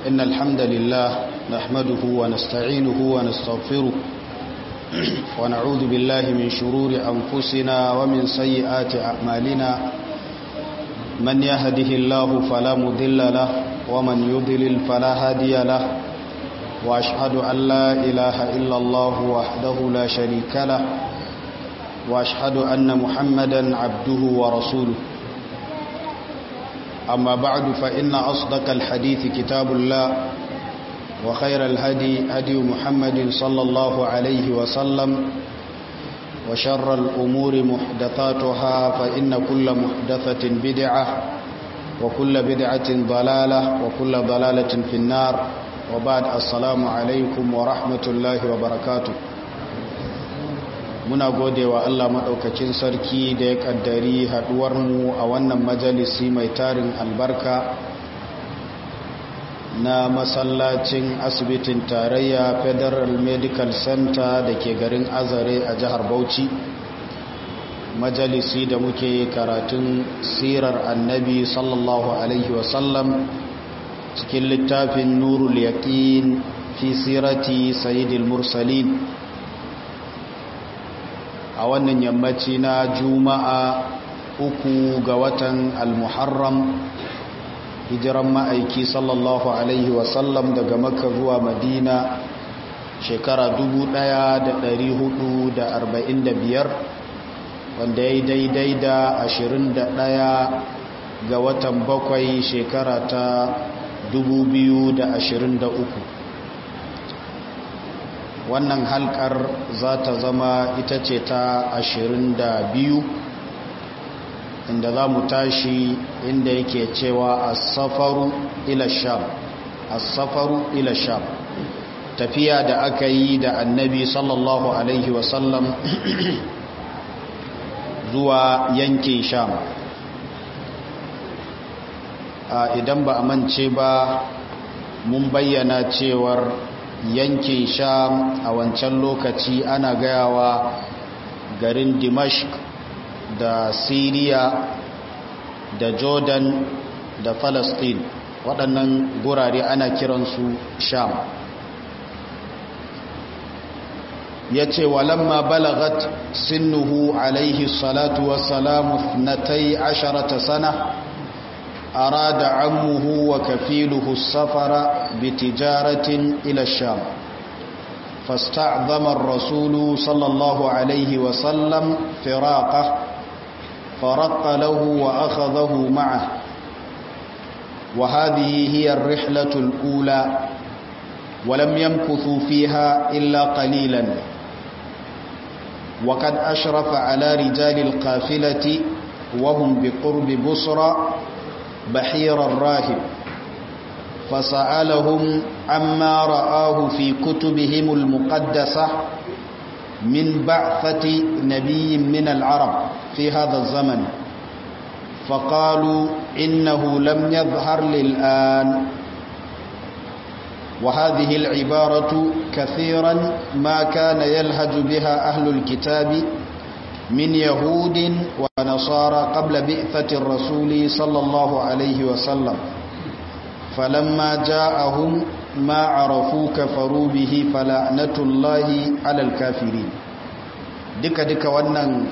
إن الحمد لله نحمده ونستعينه ونستغفره ونعوذ بالله من شرور أنفسنا ومن سيئات أعمالنا من يهده الله فلا مضل له ومن يضلل فلا هادي له وأشهد أن لا إله إلا الله وحده لا شريك له وأشهد أن محمدا عبده ورسوله أما بعد فإن أصدق الحديث كتاب الله وخير الهدي هدي محمد صلى الله عليه وسلم وشر الأمور محدثاتها فإن كل محدثة بدعة وكل بدعة ضلالة وكل ضلالة في النار وبعد السلام عليكم ورحمة الله وبركاته muna gode wa Allah maɗaukacin sarki da ya ƙaddari haɗuwarmu a wannan majalisi mai tarin albarka na masallacin asibitin tarayya federal medical center da ke garin azare a jihar bauchi majalisi da muke karatun sirar annabi sallallahu alaihi wasallam cikin littafin nurul yaqin fi sirati sayyidil mursalin a wannan yammaci na juma'a uku ga watan almuharram hijiran ma'aiki sallallahu alaihi wasallam daga makka zuwa madina shekara 1445 wanda ya yi daidai da 21 ga watan bakwai shekara ta 2023 wannan halkar za ta zama ita ce ta ashirin da biyu inda za mu tashi inda yake cewa asafaru ila sham asafaru ila sham tafiya da aka yi da annabi sallallahu alaihi wasallam zuwa yankin sham idan ba a mance ba mun bayyana cewar yankin sham a wancan lokaci ana gayawa garin dimashq da syria da jordan da palestine waɗannan gurare ana kiransu sham ya ce walamma balagat sinnuhu alaihi salatu wassalamu natai asharata sana أراد عمه وكفيله السفر بتجارة إلى الشام فاستعظم الرسول صلى الله عليه وسلم فراقه فرق له وأخذه معه وهذه هي الرحلة الأولى ولم يمكثوا فيها إلا قليلا وقد أشرف على رجال القافلة وهم بقرب بصرى بحير الراهب فسألهم عما رآه في كتبهم المقدسة من بعثة نبي من العرب في هذا الزمن فقالوا إنه لم يظهر للآن وهذه العبارة كثيرا ما كان يلهج بها أهل الكتاب من يهود ونصارى قبل بئثة الرسول صلى الله عليه وسلم فلما جاءهم ما عرفوا كفروا به فلعنة الله على الكافرين دك دك wannan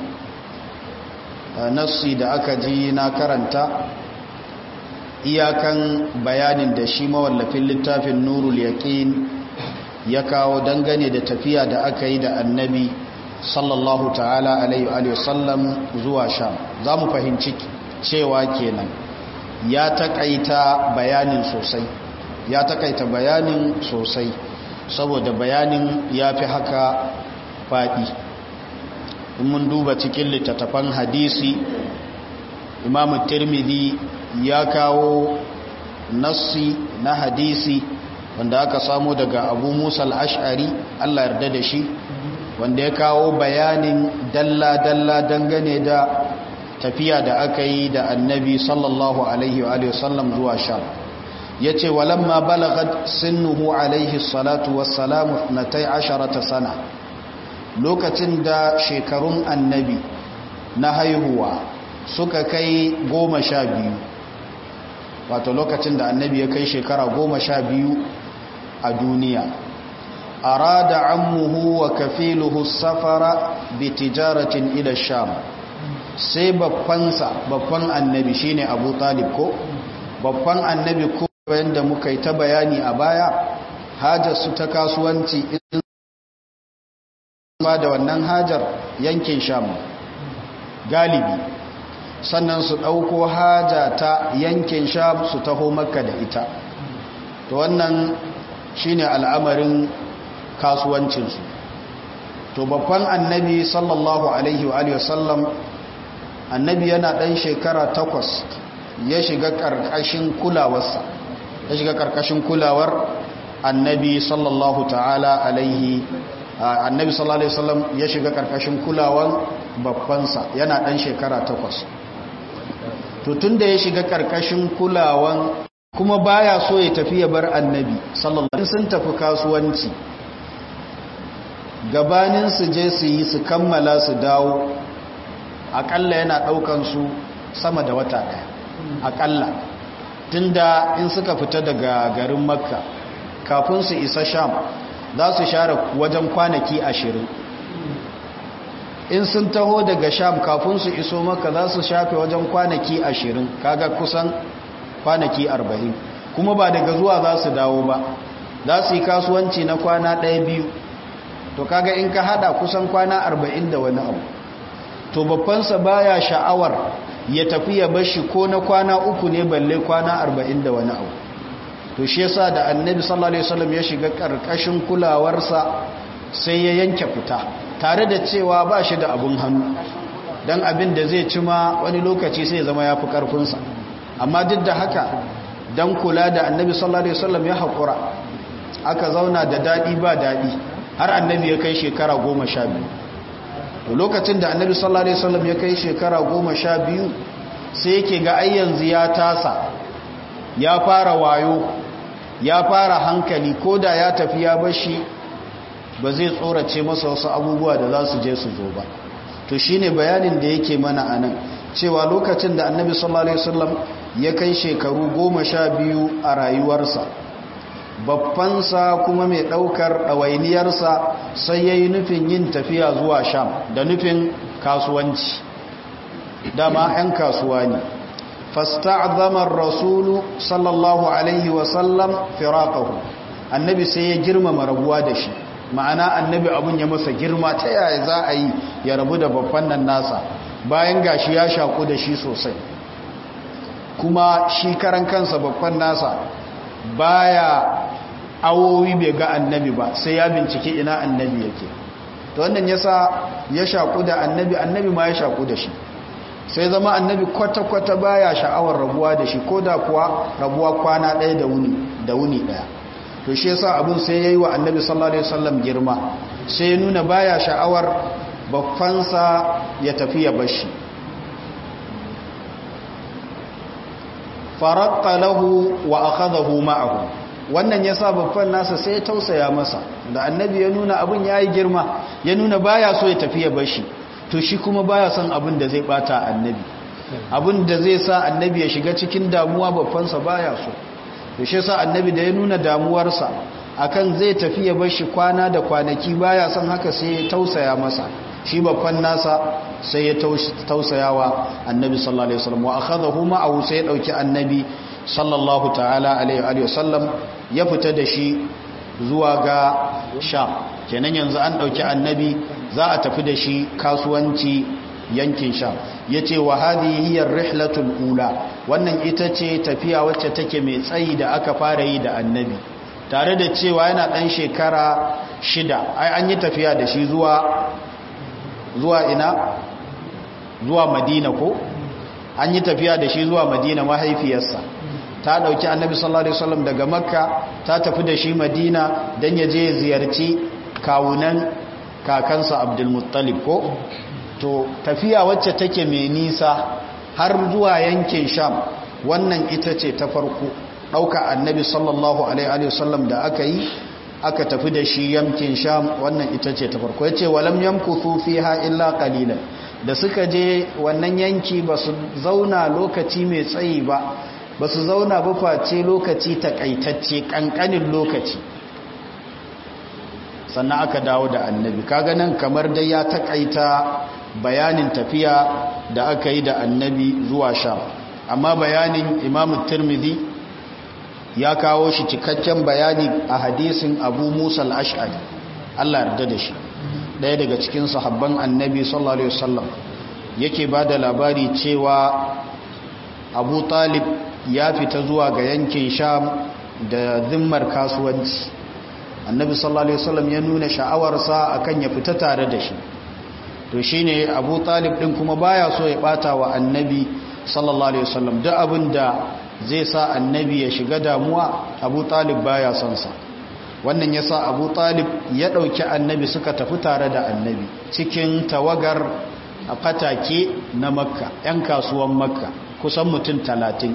nassi da aka ji na karanta iyakan bayanin da shi mawallafin littafin nurul yaqin ya kawo dangane da tafiya da aka yi da annabi sallallahu ta'ala alaihi wasallam zuwa sham za mu fahimci cewa kenan ya takaita bayanin sosai ya takaita bayanin sosai saboda bayanin ya fi haka faɗi in mun duba cikin littattafan hadisi imamu tirmidhi ya kawo nassi na hadisi wanda aka samu daga abu musa al-ash'ari allah yarda da shi wanda ya kawo bayanin dalla-dalla dangane da tafiya da aka yi da annabi sallallahu alaihi wa sallam zuwa sham ya ce walamma balagat sinnuhu alaihi salatu wassalamu na tai asharata sana lokacin da shekarun annabi na haihuwa suka kai goma sha biyu wato lokacin da annabi ya kai shekara goma sha biyu a duniya arada ammuhu wa kafiluhu safara bi tijaratin ila sham sai babbansa babban annabi shine abu talib ko babban annabi ko yadda muka yi ta bayani a baya hajar su ta kasuwanci ba da wannan hajar yankin sham galibi sannan su ɗauko haja ta yankin sham su taho makka da ita to wannan shine al'amarin kasuwancinsu to babban annabi sallallahu alaihi wa sallam annabi yana ɗan shekara takwas ya shiga ƙarƙashin kulawarsa ya shiga ƙarƙashin kulawar annabi sallallahu ta'ala alaihi annabi sallallahu alaihi wasallam ya shiga ƙarƙashin kulawar babbansa yana ɗan shekara takwas to tun da ya shiga ƙarƙashin kulawan kuma baya so ya tafi ya bar annabi sallallahu alaihi sun tafi kasuwanci gabanin su je su yi su kammala su dawo akalla yana daukan su sama da wata daya akalla tunda in suka fita daga garin makka kafin su isa sham za su share wajen kwanaki ashirin in sun taho daga sham kafin su iso makka za su shafe wajen kwanaki ashirin kaga kusan kwanaki arba'in kuma ba daga zuwa za su dawo ba za su yi kasuwanci na kwana ɗaya biyu to kaga in ka hada kusan kwana arba'in da wani abu to babbansa baya sha'awar ya tafi ya bashi ko na kwana uku ne balle kwana arba'in da wani abu to shi yasa da annabi sallallahu alaihi wasallam ya shiga karkashin kulawarsa sai ya yanke fita tare da cewa ba shi da abun hannu dan abin da zai ci ma wani lokaci sai zama ya fi karfinsa amma duk da haka dan kula da annabi sallallahu alaihi wasallam ya haƙura aka zauna da daɗi ba daɗi har annabi ya kai shekara goma sha biyu to lokacin da annabi sallallahu alaihi wasallam ya kai shekara goma sha biyu sai yake ga ai yanzu ya tasa ya fara wayo ya fara hankali ko da ya tafi ya bashi ba zai tsorace masa wasu abubuwa da za su je su zo ba to shine bayanin da yake mana anan cewa lokacin da annabi sallallahu alaihi wasallam ya kai shekaru goma sha biyu a rayuwarsa babbansa kuma mai ɗaukar ɗawainiyarsa sai ya yi nufin yin tafiya zuwa sham da nufin kasuwanci dama 'yan kasuwa ne fasta'azamar rasulu sallallahu alaihi wasallam firaqahu annabi sai ya girmama rabuwa da shi ma'ana annabi abun ya masa girma ta yaya za a yi ya rabu da babban nan nasa bayan gashi ya shaku da shi sosai kuma shi karan kansa babban nasa baya awowi bai ga annabi ba sai ya bincike ina annabi yake to wannan yasa ya shaku da annabi annabi ma ya shaku da shi sai zama annabi kwata-kwata baya sha'awar rabuwa da shi ko da kuwa rabuwa kwana ɗaya da wuni da wuni ɗaya to shi yasa abin sai yayi wa annabi sallallahu alaihi wasallam girma sai ya nuna baya sha'awar bakfansa ya tafi ya bashi faraqqa lahu wa akhadahu ma'ahu wannan yasa babban nasa sai ya tausaya masa da annabi ya nuna abin yayi girma ya nuna baya so ya tafi ya bashi to shi kuma baya son abin da zai bata annabi abin da zai sa annabi ya shiga cikin damuwa babbansa baya so to shi yasa annabi da ya nuna damuwarsa akan zai tafi ya bashi kwana da kwanaki baya son haka sai ya tausaya masa shi babban nasa sai ya tausayawa annabi sallallahu alaihi wasallam wa akhadahu ma'ahu sai ya dauki annabi sallallahu ta'ala alaihi wasallam ya fita da shi zuwa ga sham kenan yanzu an dauki annabi za a tafi da shi kasuwanci yankin sham yace wa hadhihi hiya rihlatul ula wannan ita ce tafiya wacce take mai tsayi da aka fara yi da annabi tare da cewa yana dan shekara shida ai an yi tafiya da shi zuwa zuwa ina zuwa madina ko an yi tafiya da shi zuwa madina mahaifiyarsa ta dauki annabi sallallahu alaihi wasallam daga makka ta tafi da shi madina dan ya je ziyarci kawunan kakansa abdulmuttalib ko to tafiya wacce take mai nisa har zuwa yankin sham wannan ita ce ta farko ɗauka annabi sallallahu alaihi wasallam da aka yi aka tafi da shi yankin sham wannan ita ce ta farko ya ce walam yamkuthu fiha illa qalilan da suka je wannan yanki ba su zauna lokaci mai tsayi ba ba su zauna ba face lokaci takaitacce kankanin lokaci sannan aka dawo da annabi kaga nan kamar dai ya takaita bayanin tafiya da aka yi da annabi zuwa sham amma bayanin imamu tirmidhi ya kawo shi cikakken bayani a hadisin abu musa al-ash'ari Allah yarda da shi ɗaya daga cikin sahabban annabi sallallahu alaihi wasallam yake ba da labari cewa abu talib ya fita zuwa ga yankin sham da zimmar kasuwanci annabi sallallahu alaihi wasallam ya nuna sha'awarsa akan ya fita tare da shi to shine abu talib din kuma baya so ya bata wa annabi sallallahu alaihi wasallam duk abin da zai sa annabi ya shiga damuwa abu talib baya son sa wannan yasa abu talib ya dauki annabi suka tafi tare da annabi cikin tawagar a fatake na makka yan kasuwan makka kusan mutum talatin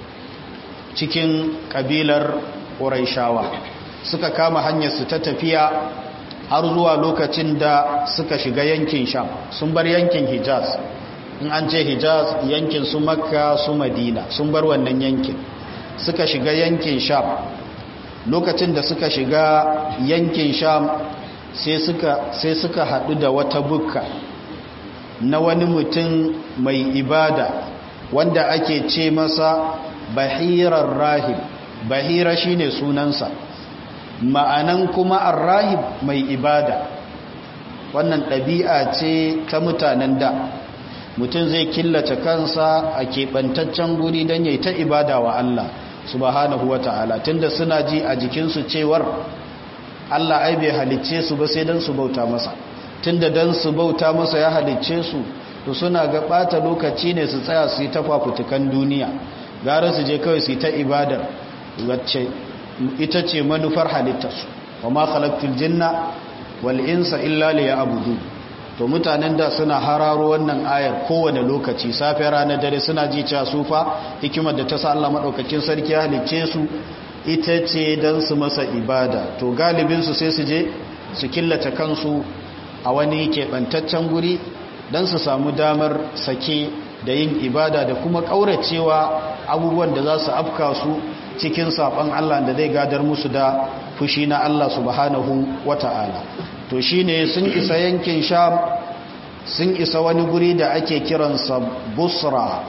cikin kabilar ƙuraishawa suka kama hanyarsu ta tafiya har zuwa lokacin da suka shiga yankin sham sun bar yankin hijaz in an ce hijaz yankin su makka su madina sun bar wannan yankin suka shiga yankin sham lokacin da suka shiga yankin sham sai suka sai suka haɗu da wata bukka na wani mutum mai ibada wanda ake ce masa bahirar rahib bahira shine sunansa ma'anan kuma arrahib mai ibada wannan ɗabi'a ce ta mutanen da mutum zai killace kansa a keɓantaccen guri don yai ta ibada wa Allah subhanahu wa ta'ala tunda suna ji a jikinsu cewar Allah ai bai halicce su ba sai don su bauta masa tunda don su bauta masa ya halicce su to suna ga ɓata lokaci ne su tsaya su yi ta fafutukan duniya gara su je kawai su yi ta ibadar wacce ita ce manufar halittarsu wa ma khalaqtul jinna wal insa illa liya'budun to mutanen da suna hararo wannan ayar kowane lokaci safe rana dare suna ji cewa sufa hikimar da ta sa Allah madaukakin sarki ya halicce su ita ce dan su masa ibada to galibin su sai su je su killace kansu a wani keɓantaccen guri dan su samu damar sake da yin ibada da kuma ƙauracewa abubuwan da za su afka su cikin saɓon Allah da zai gadar musu da fushi na Allah subhanahu wata'ala to shi ne sun isa yankin sham sun isa wani guri da ake kiransa busra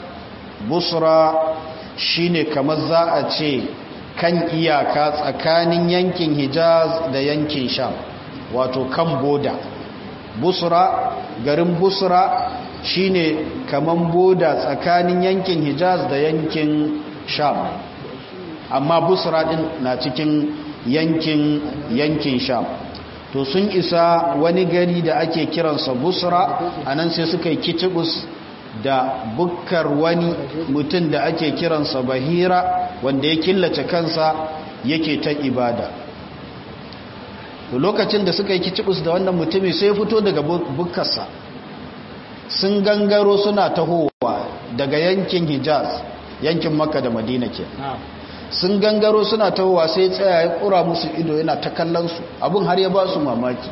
busra shi ne kamar za a ce kan iyaka tsakanin yankin hijaz da yankin sham wato kan boda busra garin busra shine kaman boda tsakanin yankin hijaz da yankin sham amma busra din na cikin yankin yankin sham to sun isa wani gari da ake kiransa busra anan sai suka yi kitibus da bukkar wani mutum da ake kiransa bahira wanda ya killace kansa yake ta ibada lokacin da suka yi kitibus da wannan mutumin sai fito daga bukkarsa sun gangaro suna tahowa daga yankin hijaz yankin makka da madina ke sun gangaro suna tahowa sai tsaya ya kura musu ido yana ta kallonsu abin har ya ba su mamaki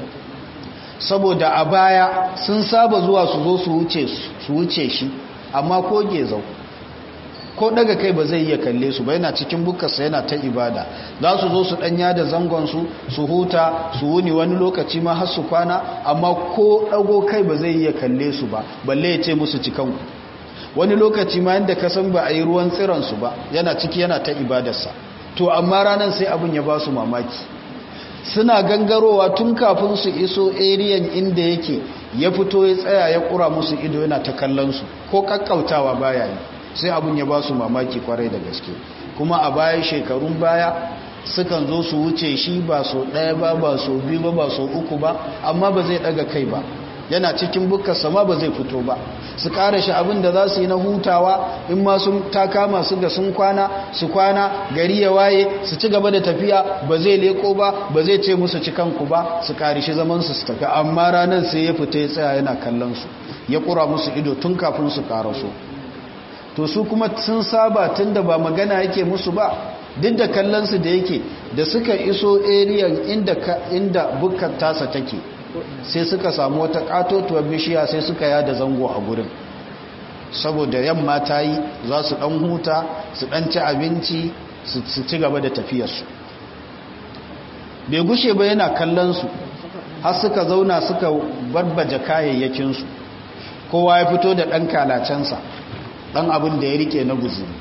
saboda a baya sun saba zuwa su zo su wuce shi amma ko gezau ko daga kai ba zai iya kalle su ba yana cikin bukarsa yana ta ibada za su zo su danya da zangonsu su huta su wuni wani lokaci ma har su kwana amma ko dago kai ba zai iya kalle su ba balle ya ce musu cikanku wani lokaci ma yadda ka san ba a yi ruwan tsiransu ba yana ciki yana ta ibadarsa to amma ranar sai abin ya ba su mamaki suna gangarowa tun kafin su iso ariyan inda yake ya fito ya tsaya ya kura musu ido yana ta kallon su ko kakkautawa baya yi sai abin ya ba su mamaki kwarai da gaske kuma a baya shekarun baya sukan zo su wuce shi ba so ɗaya ba ba so biyu ba ba so uku ba amma ba zai ɗaga kai ba yana cikin bukkar sama ba zai fito ba su ƙara shi abin da za su yi na hutawa in ma sun ta kama su ga sun kwana su kwana gari ya waye su ci gaba da tafiya ba zai leko ba ba zai ce musu cikanku ba su ƙari shi zamansu su tafi amma ranar sai ya fita ya tsaya yana kallon su ya ƙura musu ido tun kafin su ƙaraso to su kuma sun saba tun da ba magana yake musu ba duk da kallonsu da yake da suka iso ariyan inda, inda bukkar tasa take sai suka samu wata katotuwar bishiya sai suka yada zango a gurin saboda yamma ta yi za su ɗan huta su ɗan ci abinci su ci gaba da tafiyarsu bai gushe ba yana kallonsu har suka zauna suka barbaje kayayyakinsu kowa ya fito da ɗan kalacensa ɗan abin da ya rike na guzuri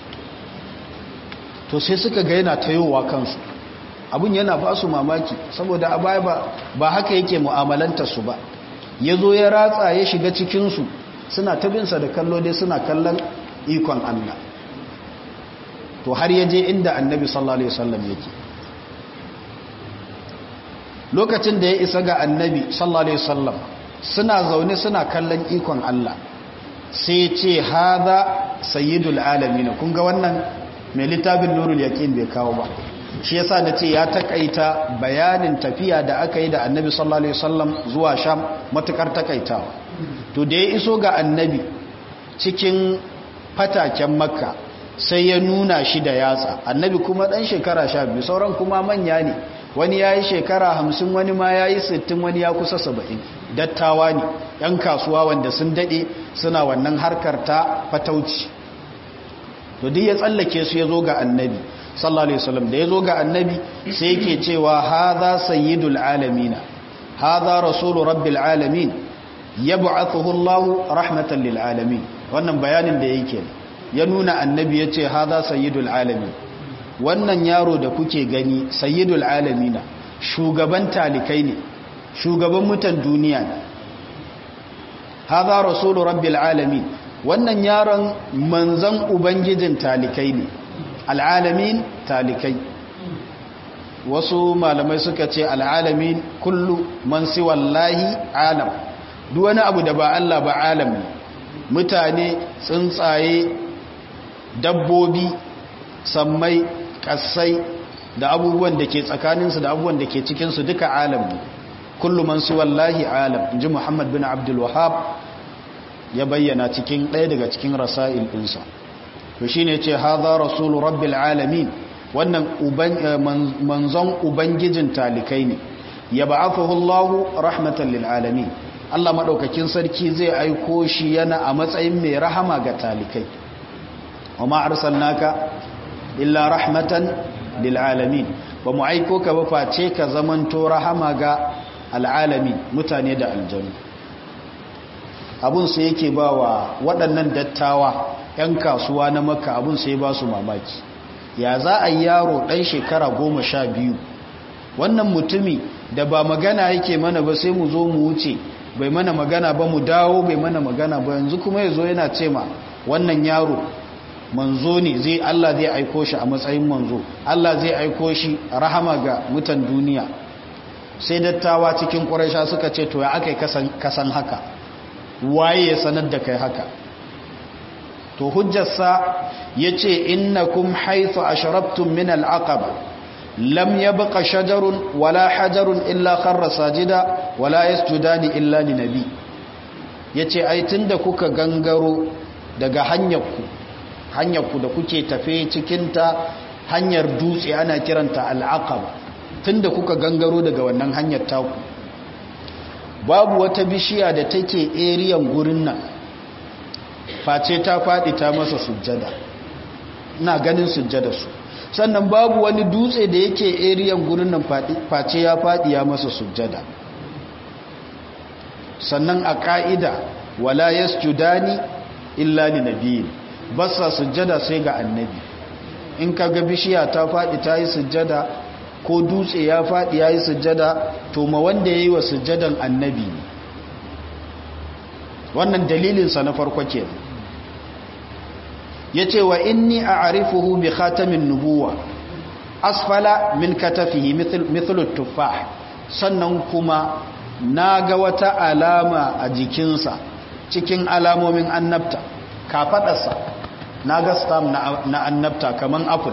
to sai suka ga yana tayowa kansu abin yana ba su mamaki saboda a baya ba haka yake mu'amalanta su ba ya zo ya ratsa ya shiga cikinsu suna tabinsa da kallo dai suna kallon ikon Allah to har ya je inda annabi sallallahu alaihi wasallam yake lokacin da ya isa ga annabi sallallahu alaihi wasallam suna zaune suna kallon ikon Allah sai ce haza sayyidul alamin kun ga wannan mai littafin nurul yaqin bai kawo ba shi yasa da ce ya takaita bayanin tafiya da aka yi da annabi sallallahu alaihi wasallam zuwa sham matukar takaitawa to da ya iso ga annabi cikin fataken makka sai ya nuna shi da yatsa annabi kuma dan shekara sha biyu sauran kuma manya ne wani ya yi shekara hamsin wani ma ya yi sittin wani ya kusa saba'in dattawa ne yan kasuwa wanda sun daɗe suna wannan harkar ta fatauci to duk ya tsallake su ya zo ga annabi sallallahu alaihi wasallam da ya zo ga annabi sai yake cewa hadha sayyidul alamina hadha rasulu rabbil alamin yab'athuhu Allah rahmatan lil alamin wannan bayanin da yake ya nuna annabi yace hadha sayyidul alamin wannan yaro da kuke gani sayyidul alamina shugaban talikai ne shugaban mutan duniya ne hadha rasulu rabbil alamin wannan yaron manzan ubangijin talikai ne al'alamin talikai wasu malamai suka ce al'alamin kullu man siwallahi alam duk wani abu da ba Allah ba alam ne mutane tsuntsaye dabbobi sammai kasai da abubuwan da ke tsakaninsu da abubuwan da ke cikinsu duka alam ne kullu man siwallahi alam inji muhammad bin abdul wahab ya bayyana cikin ɗaya daga cikin rasa'il ɗinsa to shi ne ce haza rasulu rabbil alamin wannan manzon ubangijin talikai ne ya ba'athahu Allahu rahmatan lil alamin Allah madaukakin sarki zai aiko shi yana a matsayin mai rahama ga talikai wa ma arsalnaka illa rahmatan lil alamin ba mu aiko ka ba face ka zamanto rahama ga al'alamin mutane da aljanu abun sai yake ba wa waɗannan dattawa 'yan kasuwa na maka abun sai ba su mamaki ya za a yi yaro ɗan shekara goma sha biyu wannan mutumi da ba magana yake mana ba sai mu zo mu wuce bai mana magana ba mu dawo bai mana magana ba yanzu kuma ya zo yana ce ma wannan yaro manzo ne zai Allah zai aiko shi a matsayin manzo Allah zai aiko shi rahama ga mutan duniya sai dattawa cikin ƙuraisha suka ce to ya aka yi kasan haka waye ya sanar da kai haka to hujjarsa ya ce innakum haithu ashrabtum min al'aqaba lam yabqa shajarun wala hajarun illa kharra sajida wala yasjudani illa li nabi yace ai tunda kuka gangaro daga hanyarku hanyarku da kuke tafe cikin ta hanyar dutse ana kiranta al'aqaba tunda kuka gangaro daga wannan hanyar taku babu wata bishiya da take eriyan gurin nan face ta faɗi ta masa sujjada ina ganin sujjada su sannan babu wani dutse da yake eriyan gurin nan face ya faɗi ya masa sujjada sannan a ƙa'ida wala yasjudani illa li nabiyyin basa sujjada sai ga annabi in kaga bishiya ta faɗi ta yi sujjada ko dutse ya faɗi ya yi sujjada to ma wanda ya yi wa sujjadan annabi ne wannan dalilinsa na farko ke ya ce wa inni a arifuhu bi khatamin nubuwa asfala min katafihi mithlu tuffah sannan kuma na ga wata alama a jikinsa cikin alamomin annabta kafaɗarsa na ga stam na annabta kaman apple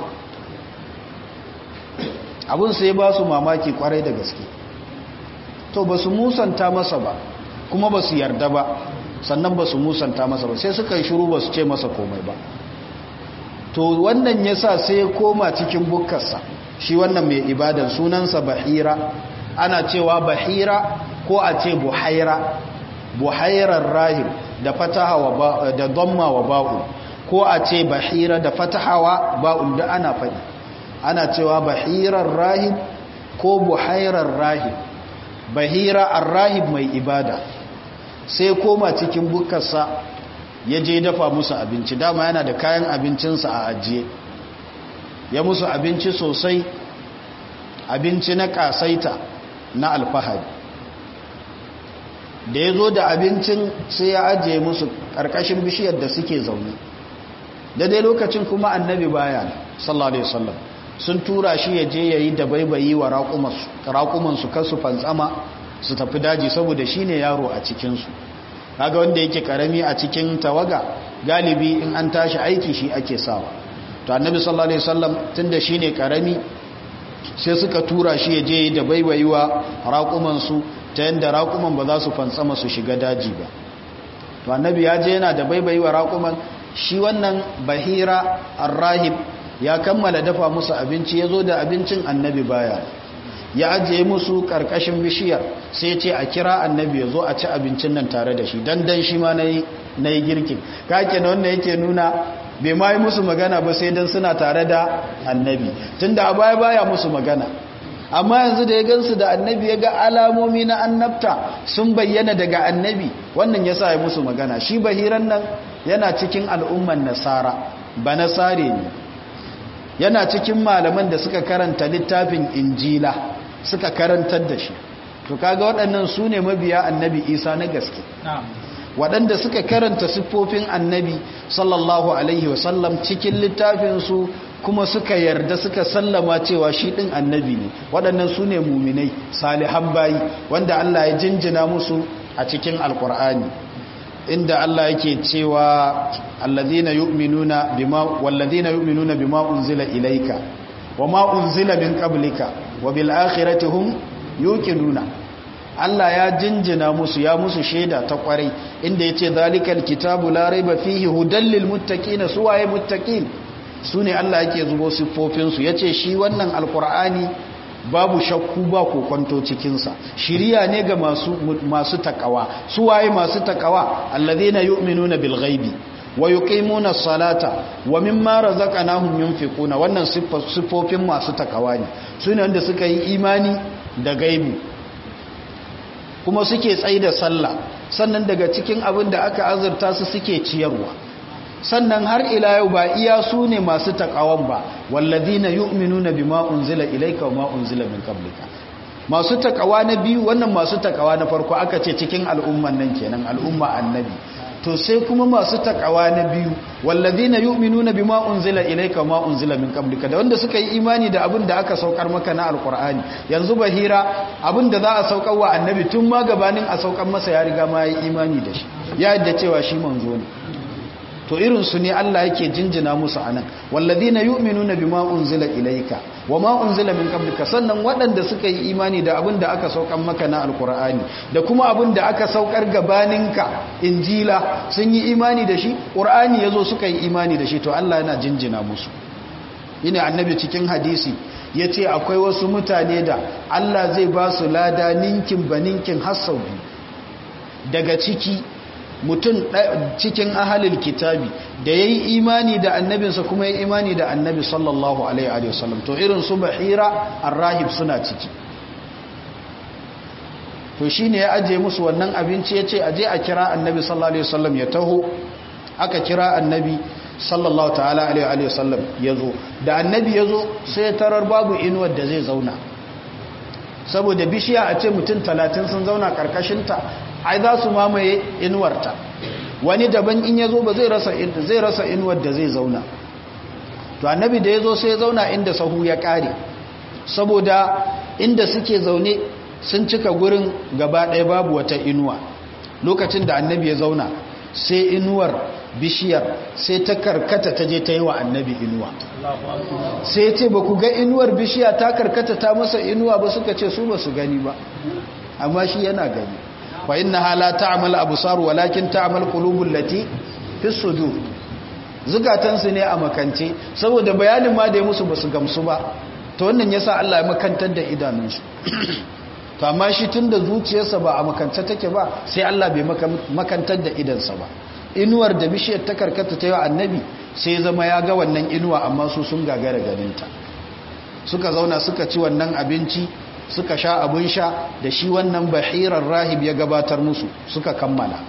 abin sai ba su mamaki kwarai da gaske to ba su musanta masa ba kuma ba su yarda ba sannan ba su musanta masa ba sai suka yi shiru ba su ce masa komai ba to wannan ya sa sai ya koma cikin bukkarsa shi wannan mai ibadan sunansa bahira ana cewa bahira ko a ce buhaira buhairar rahim da fataha wa da dhamma wa ba'u ko a ce bahira da fatahawa ba'u da ana faɗi ana cewa bahirar rahib ko buhairar rahib bahira ar-rahib mai ibada sai koma cikin bukarsa ya je dafa musu abinci dama yana da kayan abincinsa a ajiye ya musu abinci sosai abinci na kasaita na alfahari da ya zo da abincin sai ya ajiye musu ƙarƙashin bishiyar da suke zaune daidai lokacin kuma annabi baya sallallahu alaihi wasallam sun tura shi ya je ya yi da baibayi wa raƙumansu kasu fantsama su tafi daji saboda shi ne yaro a cikinsu kaga wanda yake karami a cikin tawaga galibi in an tashi aiki shi ake sawa to annabi sallallahu alaihi wasallam tunda shine karami sai suka tura shi ya je da baiwaiwa raƙuman su ta yanda raƙuman ba za su fantsama su shiga daji ba to annabi ya je yana da baiwaiwa raƙuman shi wannan bahira arrahib ya kammala dafa musu abinci ya zo da abincin annabi baya ya ajiye musu karkashin bishiyar sai ce a kira annabi ya zo a ci abincin nan tare da shi dan dan shi ma na yi girkin kake na wanda yake nuna bai ma yi musu magana ba sai dan suna tare da annabi tunda a baya baya musu magana amma yanzu da ya gansu da annabi ya ga alamomi na annabta sun bayyana daga annabi wannan ya sa ya musu magana shi bahiran nan yana cikin al'umman nasara ba nasare ne yana cikin malaman da suka karanta littafin injila suka karantar da shi to kaga waɗannan su ne mabiya annabi isa na gaske waɗanda suka karanta siffofin annabi sallallahu alaihi wasallam cikin littafinsu kuma suka yarda suka sallama cewa shi ɗin annabi ne waɗannan su ne muminai salihan bayi wanda allah ya jinjina musu a cikin alkur'ani inda Allah yake cewa alladhina yu'minuna bima walladhina yu'minuna bima unzila ilayka wama unzila min qablika wa bil akhirati hum yuqinuna Allah ya jinjina musu ya musu sheda ta kwarai inda yace zalikal kitabu la raiba fihi hudal lil muttaqin suwaye muttaqin sune Allah yake zubo siffofin su yace shi wannan alqur'ani babu shakku ba kokonto cikinsa shiriya ne ga masu masu takawa su waye masu takawa alladheena yu'minuna bil ghaibi wa yuqimuna as-salata wa mimma razaqnahum yunfiquna wannan siffofin masu takawa ne sune wanda suka yi imani da gaibu kuma suke tsaida sallah sannan daga cikin abin da aka azurta su suke ciyarwa sannan har ila yau ba iya su ne masu takawan ba wallazina yu'minuna bima unzila ilayka wa ma unzila min qablika masu takawa na biyu wannan masu takawa na farko aka ce cikin al'umman nan kenan al'umma annabi to sai kuma masu takawa na biyu wallazina yu'minuna bima unzila ilayka wa ma unzila min qablika da wanda suka yi imani da abin da aka saukar maka na alqur'ani yanzu bahira abin da za a saukar wa annabi tun ma gabanin a saukar masa ya riga ma yi imani da shi ya yadda cewa shi manzo ne to irin su ne Allah yake jinjina musu anan walladina yu'minuna bima unzila ilayka wama unzila min qablika sannan waɗanda suka yi imani da abin da aka saukar maka na alqur'ani da kuma abin da aka saukar gabaninka injila sun yi imani da shi qur'ani yazo suka yi imani da shi to Allah yana jinjina musu ina annabi cikin hadisi yace akwai wasu mutane da Allah zai ba su lada ninkin baninkin hasau daga ciki mutum cikin ahalil kitabi da ya yi imani da annabinsa kuma ya yi imani da annabi sallallahu alaihi wasallam to irin su bahira arrahib suna ciki to shi ne ya aje musu wannan abinci ya ce aje a kira annabi sallallahu alaihi wasallam ya taho aka kira annabi sallallahu ta'ala alaihi wasallam ya zo da annabi ya zo sai tarar babu inuwar da zai zauna saboda bishiya a ce mutum talatin sun zauna karkashinta ai za su mamaye inuwarta wani daban in ya zo ba zai rasa zai rasa inuwar da zai zauna to annabi da ya zo sai ya zauna inda sahu ya kare saboda inda suke zaune sun cika gurin gaba ɗaya babu wata inuwa lokacin da annabi ya zauna sai inuwar bishiyar sai ta karkata ta je ta yi wa annabi inuwa sai ce ba ku ga inuwar bishiya ta karkata ta masa inuwa ba suka ce su ba su gani ba amma shi yana gani wa inna hala ta'mal absar walakin ta'mal qulubul lati fi sudur zukatansu ne a makance saboda bayanin ma da ya musu basu gamsu ba to wannan yasa Allah ya makantar da idanunsu to amma shi tun da zuciyarsa ba a makanta take ba sai Allah bai makantar da idansa ba inuwar da bishiyar ta karkata ta yi wa annabi sai zama ya ga wannan inuwa amma su sun gagara ganinta suka zauna suka ci wannan abinci suka sha abin sha da shi wannan bahirar rahib ya gabatar musu suka kammala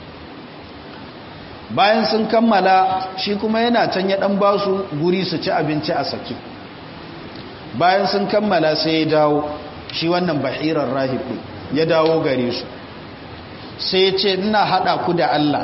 bayan sun kammala shi kuma yana can ya dan ba su guri su ci abinci a sake bayan sun kammala sai ya dawo shi wannan bahirar rahib ya dawo gare su sai ya ce ina hada ku da Allah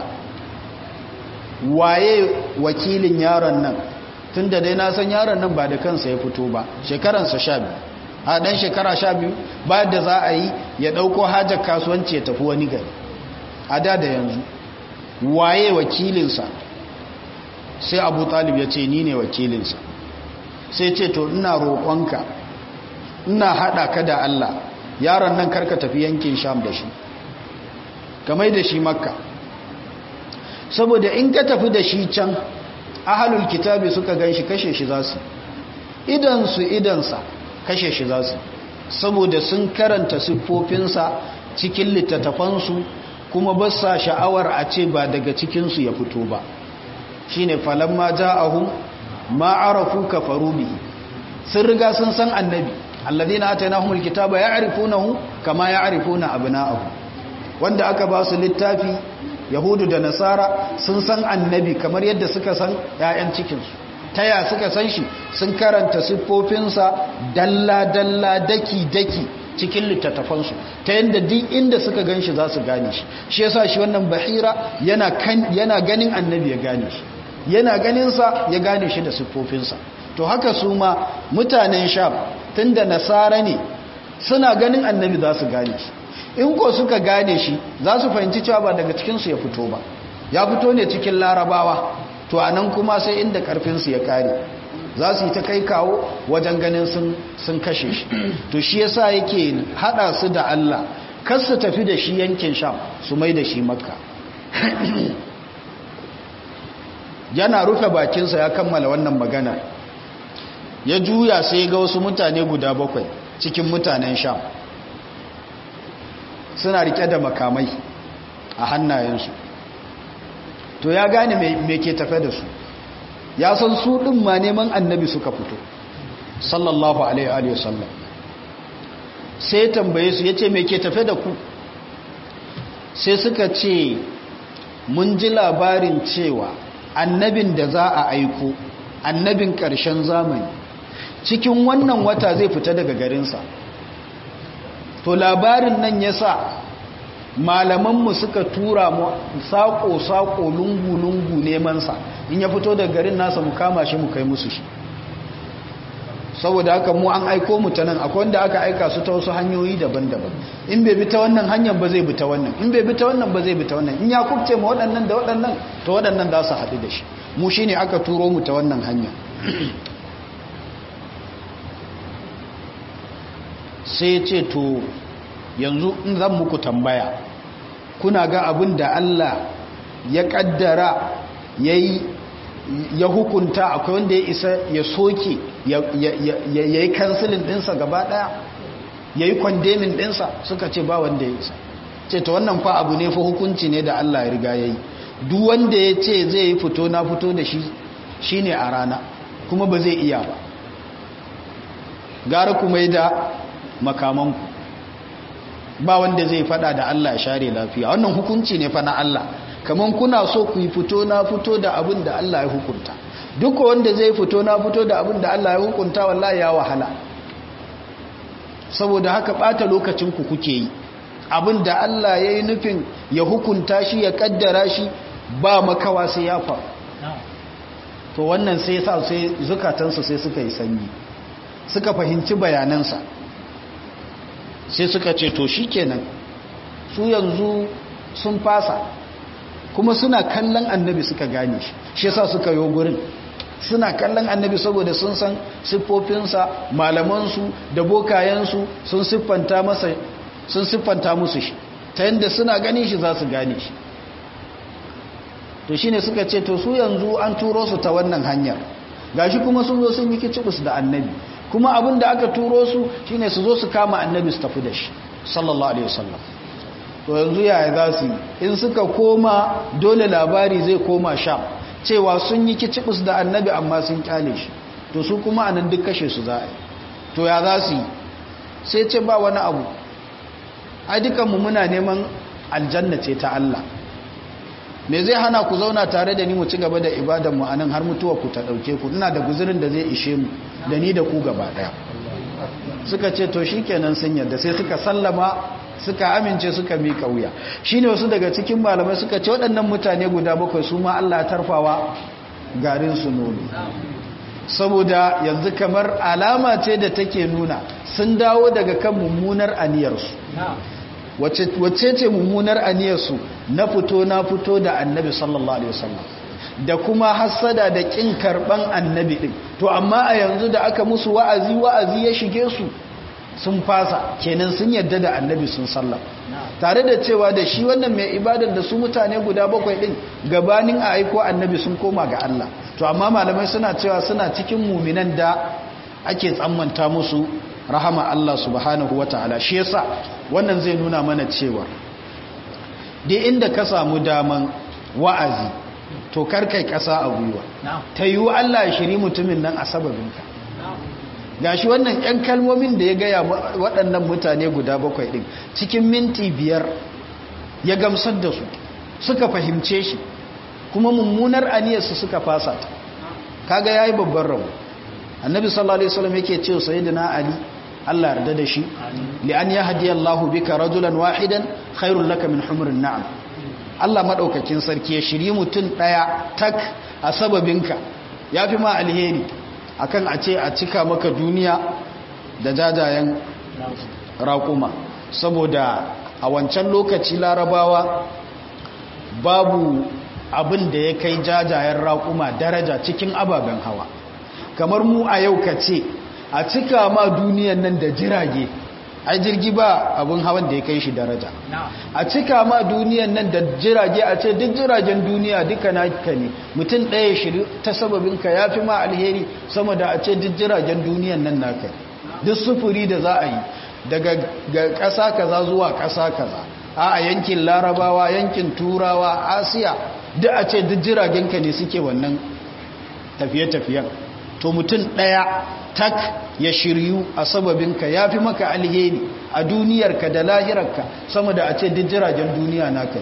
waye wakilin yaron nan tun da dai na san yaron nan ba da kansa ya fito ba shekaransa sha biyu a ɗan shekara sha biyu bayan da za a yi ya ɗauko hajar kasuwanci ya tafi wani gari a da da yanzu waye wakilinsa sai abu talib ya ce ni ne wakilinsa sai ce to ina roƙonka ina haɗa ka da allah yaron nan karka tafi yankin sham da shi kamai da shi makka saboda in ka tafi da shi can ahalul kitabi suka gan shi kashe shi za su idansu idansa kashe shi za su saboda sun karanta siffofinsa cikin littattafansu kuma ba sa sha'awar a ce ba daga cikinsu ya fito ba shi ne falamma ja'ahum ma'arafu kafaru bihi sun riga sun san annabi alladhina atainahumul kitaba ya'rifunahu kama ya'rifuna abna'ahum wanda aka ba su littafi yahudu da nasara sun san annabi kamar yadda suka san 'ya'yan cikinsu ta ya suka san shi sun karanta siffofinsa dalla-dalla daki-daki cikin littattafansu ta yadda duk inda suka gan shi za su gane shi shi yasa shi wannan bahira yana ganin annabi ya gane shi yana ganinsa ya gane shi da siffofinsa to haka su ma mutanen sham tun da nasara ne suna ganin annabi za su gane shi in ko suka gane shi za su fahimci cewa ba daga cikinsu ya fito ba ya fito ne cikin larabawa to a nan kuma sai inda karfinsu ya kare za su yi ta kai kawo wajen ganin sun kashe shi to shi yasa yake hada su da Allah kar su tafi da shi yankin sham su mai da shi makka yana rufe bakinsa ya kammala wannan magana ya juya sai ga wasu mutane guda bakwai cikin mutanen sham suna rike da makamai a hannayensu to ya gane me ke tafe da su ya san su ɗin ma neman annabi suka fito sallallahu alaihi wasallam sai tambaye su ya ce me ke tafe da ku sai suka ce mun ji labarin cewa annabin da za a aiko annabin ƙarshen zamani cikin wannan wata zai fita daga garinsa to labarin nan ya sa malamanmu suka tura mu saƙo-saƙo lungu-lungu nemansa in ya fito daga garin nasa mu kama shi mu kai musu shi saboda haka mu an aiko mu ta nan akwai wanda aka aika su ta wasu hanyoyi daban-daban in bai bi ta wannan hanyar ba zai bi ta wannan in bai bi ta wannan ba zai bi ta wannan in ya kubce ma waɗannan da waɗannan to waɗannan za su haɗu da shi mu shi ne aka turo mu ta wannan hanya sai ce to yanzu in zan muku tambaya kuna ga abin da Allah ya kaddara yayi ya hukunta akwai wanda ya isa ya soke ya yi kansilin dinsa gaba daya ya yi kwandemin dinsa suka ce ba wanda ya isa ce ta wannan fa abu ne fa hukunci ne da Allah ya riga ya yi duk wanda ya ce zai yi fito na fito da shi shi ne a rana kuma ba zai iya ba gara kuma yi da makamanku ba wanda zai fada da Allah ya share lafiya wannan hukunci ne fa na Allah kaman kuna so ku yi fito na fito da abin da Allah ya hukunta duk wanda zai fito na fito da abin da Allah ya hukunta wallahi ya wahala saboda haka bata lokacin ku kuke yi abin da Allah ya yi nufin ya hukunta shi ya kaddara shi ba makawa sai ya faru to wannan sai sa sai zukatansu sai suka yi sanyi suka fahimci bayanansa sai suka ce to shikenan su yanzu sun fasa kuma suna kallon annabi suka gane shi shi yasa suka yi gurin suna kallon annabi saboda sun san siffofinsa malamansu da bokayensu sun siffanta masa sun siffanta musu shi ta yadda suna ganin shi za su gane shi to shine suka ce to su yanzu an turo su ta wannan hanyar gashi kuma sun zo sun yi kicibus da annabi kuma abin da aka turo su shine su zo su kama annabi su tafi da shi sallallahu alaihi wasallam to yanzu yaya za su yi in suka koma dole labari zai koma sham cewa sun yi kicibis da annabi amma sun kyale shi to su kuma anan duk kashe su za a yi to ya za su yi sai ce ba wani abu a dukanmu muna neman aljanna ce ta Allah me zai hana ku zauna tare da ni mu ci gaba da ibadanmu a nan har mutuwa ku ta ɗauke ku ina da guzurin da zai ishe mu da ni da ku gaba ɗaya suka ce to shi kenan sun yadda sai suka sallama suka amince suka miƙa wuya shi ne wasu daga cikin malamai suka ce waɗannan mutane guda bakwai su ma Allah ya tarfawa garin su nono saboda yanzu kamar alama ce da take nuna sun dawo daga kan mummunar aniyarsu wacce ce mummunar aniyarsu na fito na fito da annabi sallallahu alaihi wasallam da kuma hassada da kin karban annabi din to amma a yanzu da aka musu wa'azi wa'azi ya shige su sun fasa kenan sun yadda da annabi sun sallam tare da cewa da shi wannan mai ibadar da su mutane guda bakwai din gabanin a aiko annabi sun koma ga Allah to amma malamai suna cewa suna cikin muminan da ake tsammanta musu rahama Allah subhanahu wataala shi yasa wannan zai nuna mana cewa duk inda ka samu daman wa'azi to karkai kasa a gwiwa ta yiwu Allah ya shiri mutumin nan a sababinka gashi wannan yan kalmomin da ya gaya waɗannan mutane guda bakwai ɗin cikin minti biyar ya gamsar da su suka fahimce shi kuma mummunar aniyarsu suka fasa ta kaga yayi babban rabu annabi sallallahu alaihi wasallam yake cewa sayyidina ali Allah yarda da shi li an yahdiyallahu bika rajulan wahidan khairul laka min humrin na'am Allah madaukakin sarki ya shiri mutun daya tak a sababinka yafi ma alheri akan a ce a cika maka duniya da jajayen raƙuma saboda a wancan lokaci larabawa babu abin da ya kai jajayen raƙuma daraja cikin ababen hawa kamar mu a yau ka ce a cika ma duniyan nan da jirage a jirgi ba abin hawan da ya kai shi daraja a cika ma duniyan nan da jirage a ce duk jiragen duniya duka naka ne mutum ɗaya shiri ta sababinka ya fi ma alheri sama da a ce duk jiragen duniyan nan naka duk sufuri da za a yi daga ƙasa kaza zuwa ƙasa kaza a yankin larabawa yankin turawa asiya duk a ce duk jiragenka ne suke wannan tafiye-tafiyen to mutum ɗaya tak ya shiryu a sababinka ya fi maka alheri a duniyarka da lahirarka sama da a ce duk jiragen duniya naka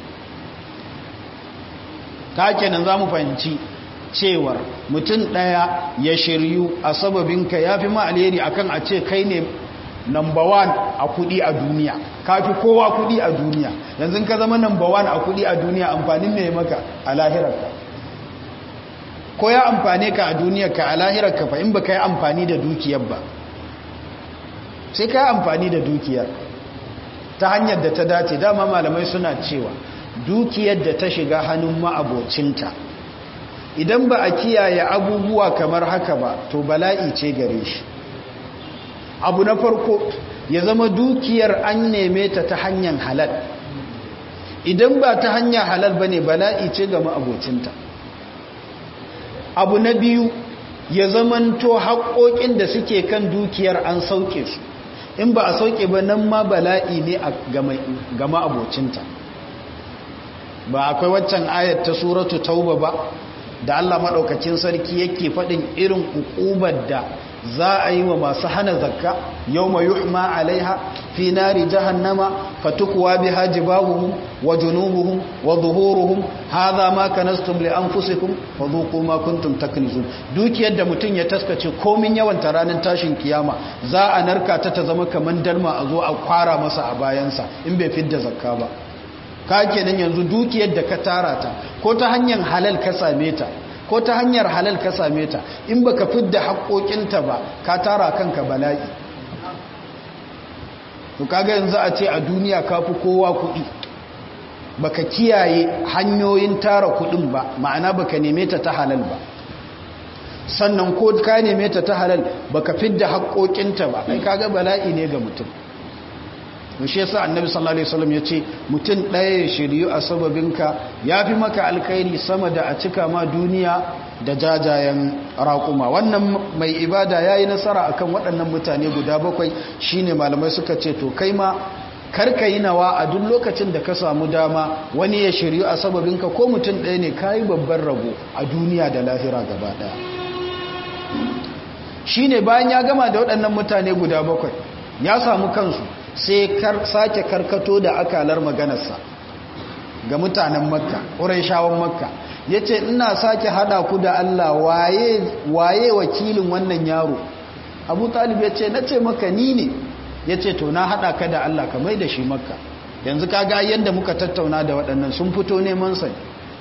ta kenan za mu fahimci cewar mutum ɗaya ya shiryu a sababinka ya fi ma alheri akan a ce kai ne number one a kudi a duniya ka fi kowa kudi a duniya yanzu ka zama number one a kudi a duniya amfanin mai maka a lahirarka ko ya amfane ka a duniyarka a lahirarka fa in ba ka yi amfani da dukiyar ba sai ka yi amfani da dukiyar ta hanyar da ta dace dama malamai suna cewa dukiyar da ta shiga hannun ma'abocinta idan ba a kiyaye abubuwa kamar haka ba to bala'i ce gare shi abu na farko ya zama dukiyar an neme ta ta hanyar halal idan ba ta hanyar halal ba ne bala'i ce ga ma'abocinta abu na biyu ya zamanto haƙoƙin da suke kan dukiyar an sauke su in ba a sauke ba nan ma bala'i ne ga ma'abocinta ba akwai waccan ayat ta suratu tauba ba da Allah maɗaukacin sarki yake faɗin irin hukubar da za a yi wa masu hana zakka yau mai yuhma alaiha fi nari jahannama fatukuwa bi haji babuhun wa junubuhun wa zuhuruhun haza ma kanastum li anfusikum wa zuqu ma kuntum taknizun dukiyar da mutum ya taskace komin yawan ta ranar tashin kiyama za a narka ta ta zama kaman dalma a zo a kwara masa a bayansa in bai fidda zakka ba ka kenan yanzu dukiyar da ka tara ta ko ta hanyar halal ka same ta ko ta hanyar halal ka same ta in baka fidda haƙoƙinta ba ka tara kanka bala'i to kaga yanzu a ce a duniya ka fi kowa kuɗi baka kiyaye hanyoyin tara kuɗin ba ma'ana baka neme ta ta halal ba sannan ko ka neme ta ta halal baka fidda haƙoƙinta ba ai kaga bala'i ne ga mutum shi yasa annabi sallallahu alaihi wasallam yace mutum ɗaya ya shiryu a sababinka yafi maka alkhairi sama da a cika ma duniya da jajayen raƙuma wannan mai ibada ya yi nasara akan waɗannan mutane guda bakwai shine malamai suka ce to kai ma karka yi nawa a duk lokacin da ka samu dama wani ya shiryu a sababinka ko mutum ɗaya ne ka yi babban rabo a duniya da lahira gaba ɗaya shi ne bayan ya gama da waɗannan mutane guda bakwai ya samu kansu sai sake karkato da akalar maganarsa ga mutanen makka ƙurai shawon makka ya ce ina sake haɗa ku da allah waye wakilin wannan yaro abu talib ya ce na ce maka ni ne ya ce to na haɗa ka da Allah ka mai da shi makka yanzu ka ga yadda muka tattauna da waɗannan sun fito neman sai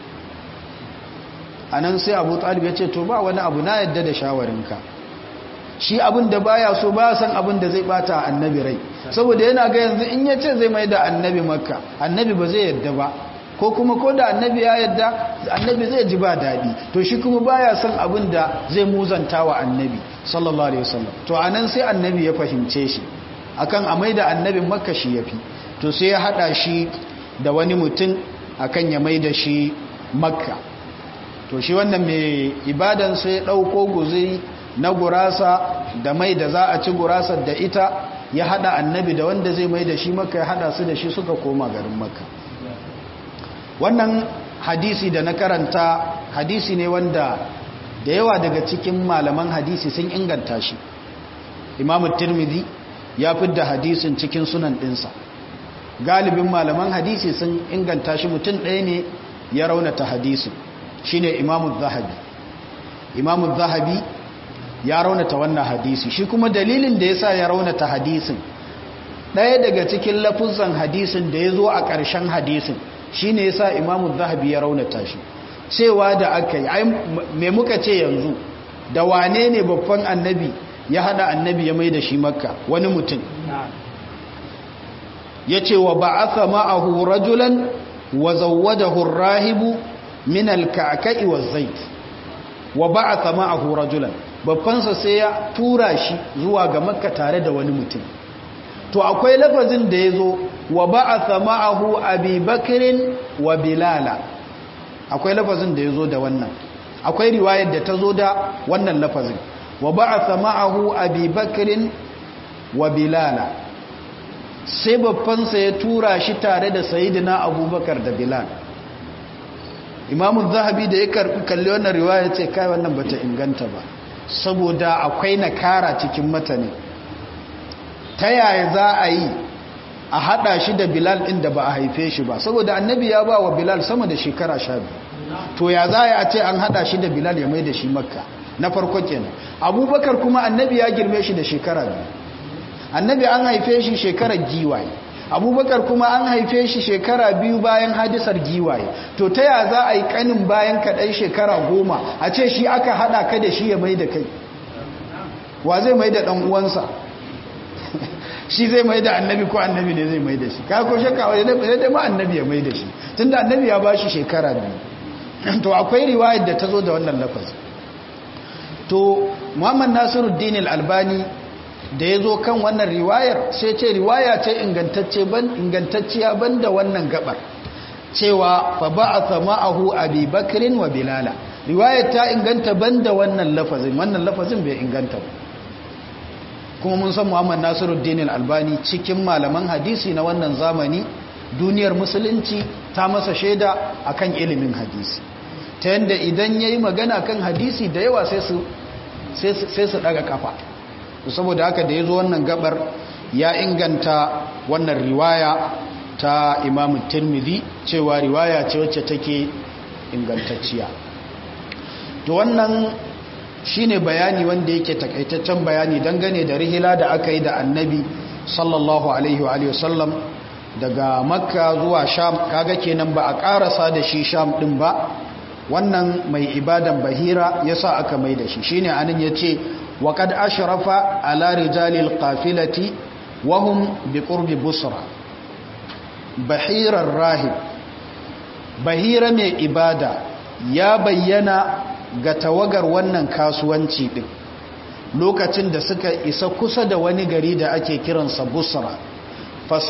a nan sai abu talib ya ce to ba wani abu na yadda da shawarinka shi abin da baya so ba san abin da zai bata annabi rai saboda yana ga yanzu in ya ce zai mai da annabi makka annabi ba zai yadda ba ko kuma ko da annabi ya yadda annabi zai ji ba daɗi to shi kuma baya son abin da zai muzanta wa annabi sallallahu alaihi wasallam to anan sai annabi ya fahimce shi akan a maida annabin makka shi yafi to sai ya hada shi da wani mutum akan ya maida shi makka to shi wannan mai ibadan sai ya dauko guzuri na gurasa da mai da za a ci gurasar da ita ya hada annabi da wanda zai maida shi makka ya hada su da shi suka koma garin makka wannan hadisi da na karanta hadisi ne wanda da yawa daga cikin malaman hadisi sun inganta shi imamu tirmidhi ya fidda hadisin cikin sunan ɗinsa galibin malaman hadisi sun inganta shi mutum ɗaya ne ya raunata hadisin shi ne imamu zahabi imamu zahabi ya raunata wannan hadisi shi kuma dalilin da ya sa ya raunata hadisin ɗaya daga cikin lafuzan hadisin da ya zo a ƙarshen hadisin shi ne ya sa imamu zahabi ya raunata shi cewa da aka yi mai muka ce yanzu da wane ne babban annabi ya hada annabi ya mai da shi makka wani mutum ya ce wa ba'atha ma'ahu rajulan wa zawwadahu rahibu min al-ka'ka'i wa zait wa ba'atha ma'ahu rajulan babbansa sai ya tura shi zuwa ga makka tare da wani mutum to akwai lafazin da ya zo wa ba'atha ma'ahu abi bakrin wa bilala akwai lafazin da ya zo da wannan akwai riwayar da ta zo da wannan lafazin wa ba'atha ma'ahu abi bakrin wa bilala sai babbansa ya tura shi tare da sayyidina abubakar da bilal imamu zahabi da ya karbi kalli wannan riwaya ce kai wannan bata inganta ba saboda akwai nakara cikin matane ta yaya za a yi a hada shi da bilal din da ba a haife shi ba saboda annabi ya ba wa bilal sama da shekara sha biyu to ya za a ce an hada shi da bilal ya mai da shi makka na farko kenan abubakar kuma annabi ya girme shi da shekara biyu annabi an haife shi shekarar giwaye abubakar kuma an haife shi shekara biyu bayan hadisar giwaye to ta ya za a yi kanin bayan kaɗai shekara goma a ce shi aka haɗa ka da shi ya mai da kai wa zai mai da ɗan uwansa shi zai mai da annabi ko annabi ne zai mai da shi ka ko shakka wani da ma annabi ya mai da shi tun da annabi ya ba shi shekara biyu to akwai riwayar da ta zo da wannan lafazi to muhammad nasiruddin al-albani da ya zo kan wannan riwayar sai ce riwaya ce ingantacciya ban da wannan gabar cewa fa ba'atha ma'ahu abi bakrin wa bilala riwayar ta inganta ban da wannan lafazin wannan lafazin bai inganta ba kuma mun san muhammad nasiruddin al-albani cikin malaman hadisi na wannan zamani duniyar musulunci ta masa shaida akan ilimin hadisi ta yadda idan ya yi magana kan hadisi da yawa sai su daga kafa saboda haka da ya zo wannan gabar ya inganta wannan riwaya ta imamun tirmidhi cewa riwaya ce wacce take ingantacciya to wannan shine bayani wanda yake takaitaccen bayani dangane da rihila da aka yi da annabi sallallahu alaihi wa alihi wasallam daga makka zuwa sham kaga kenan ba a karasa da shi sham din ba wannan mai ibadan bahira yasa aka mai da shi shine anan yace wa qad ashrafa ala rijalil qafilati wa hum biqurbi busra bahirar rahib bahira mai ibada ya bayyana ga tawagar wannan kasuwanci din lokacin da suka isa kusa da wani gari da ake kiransa busra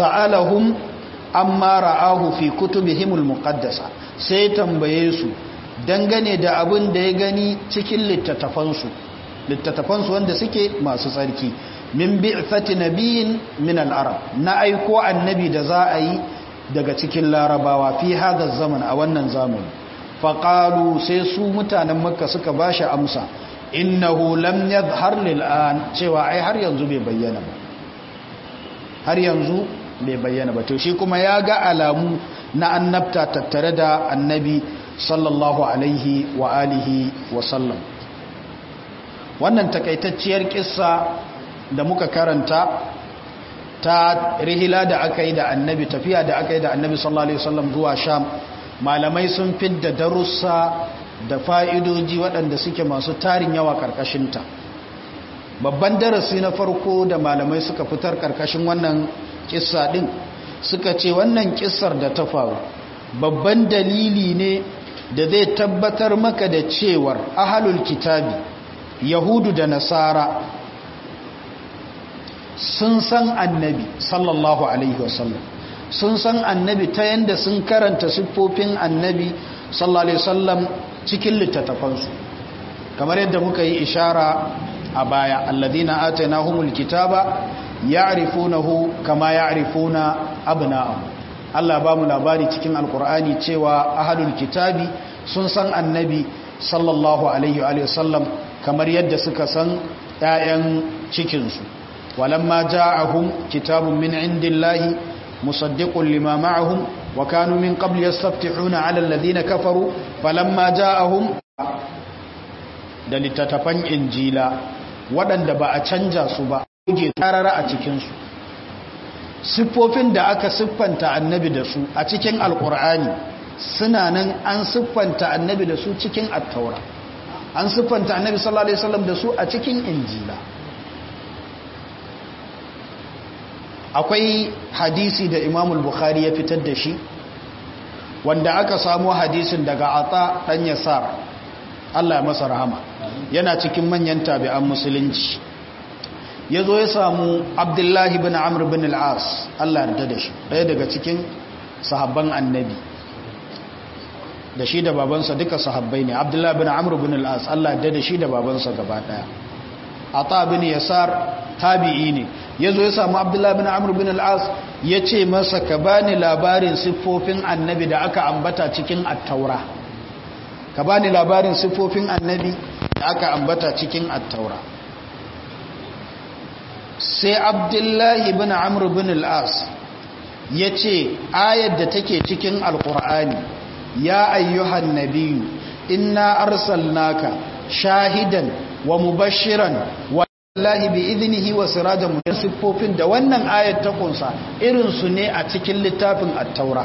fasa'alahum amma ra'ahu fi kutubihimul muqaddasa sai tambaye su dangane da abin da ya gani cikin littattafansu littattafansu wanda suke masu tsarki min bi'thati nabiyin min al-arab na aiko annabi da za a yi daga cikin larabawa fi hada zaman a wannan zamani faqalu sai su mutanen makka suka bashi amsa innahu lam yadhhar lil an cewa ai har yanzu bai bayyana ba har yanzu bai bayyana ba to shi kuma ya ga alamu na annabta tattare da annabi sallallahu alaihi wa alihi wa sallam wannan takaitacciyar kissa da muka karanta ta rihila da aka yi da annabi tafiya da aka yi da annabi sallallahu alaihi wasallam zuwa sham malamai sun fidda darussa da fa'idoji waɗanda suke masu tarin yawa ƙarƙashinta babban darasi na farko da malamai suka fitar ƙarƙashin wannan kissa ɗin suka ce wannan kissar da ta faru babban dalili ne da zai tabbatar maka da cewar ahalul kitabi yahudu da nasara sun san annabi sallallahu alaihi wasallam sun san annabi ta yanda sun karanta siffofin annabi sallallahu alaihi wasallam cikin littattafansu kamar yadda muka yi ishara a baya alladhina atainahumul kitaba ya'rifunahu kama ya'rifuna abna'ahum Allah ba mu labari cikin alkur'ani cewa ahlul kitabi sun san annabi sallallahu alaihi wa sallam kamar yadda suka san ƴaƴan cikinsu walamma ja'ahum kitabun min indillahi musaddiqun lima ma'ahum wa kanu min qabl yastaftihuna 'ala alladhina kafaru falamma ja'ahum da littattafan injila waɗanda ba a canja su ba kuge tarara a cikinsu siffofin da aka siffanta annabi da su a cikin alkur'ani suna nan an siffanta annabi da su cikin attaura an siffanta annabi sallallahu alaihi wasallam da su a cikin injila akwai hadisi da imamul bukhari ya fitar da shi wanda aka samu hadisin daga ata dan yasar Allah ya masa rahama yana cikin manyan tabi'an musulunci ya zo ya samu abdullahi bin amur bin al'as Allah yarda da shi ɗaya daga cikin sahabban annabi da shi da babansa duka sahabbai ne abdullahi bin amur bin al'as Allah yarda da shi da babansa gaba ɗaya a ta bin yasar tabi'i ne ya zo ya samu abdullahi bin amur bin al'as ya ce masa ka bani labarin siffofin annabi da aka ambata cikin attaura ka bani labarin siffofin annabi da aka ambata cikin attaura sai abdullahi bin amr bin al'as ya ce ayar da take cikin alkur'ani ya ayyuhan nabiyu inna arsalnaka shahidan wa mubashiran wa lahi bi idnihi wa sirajan mutan siffofin da wannan ayar ta kunsa irinsu ne a cikin littafin at-taura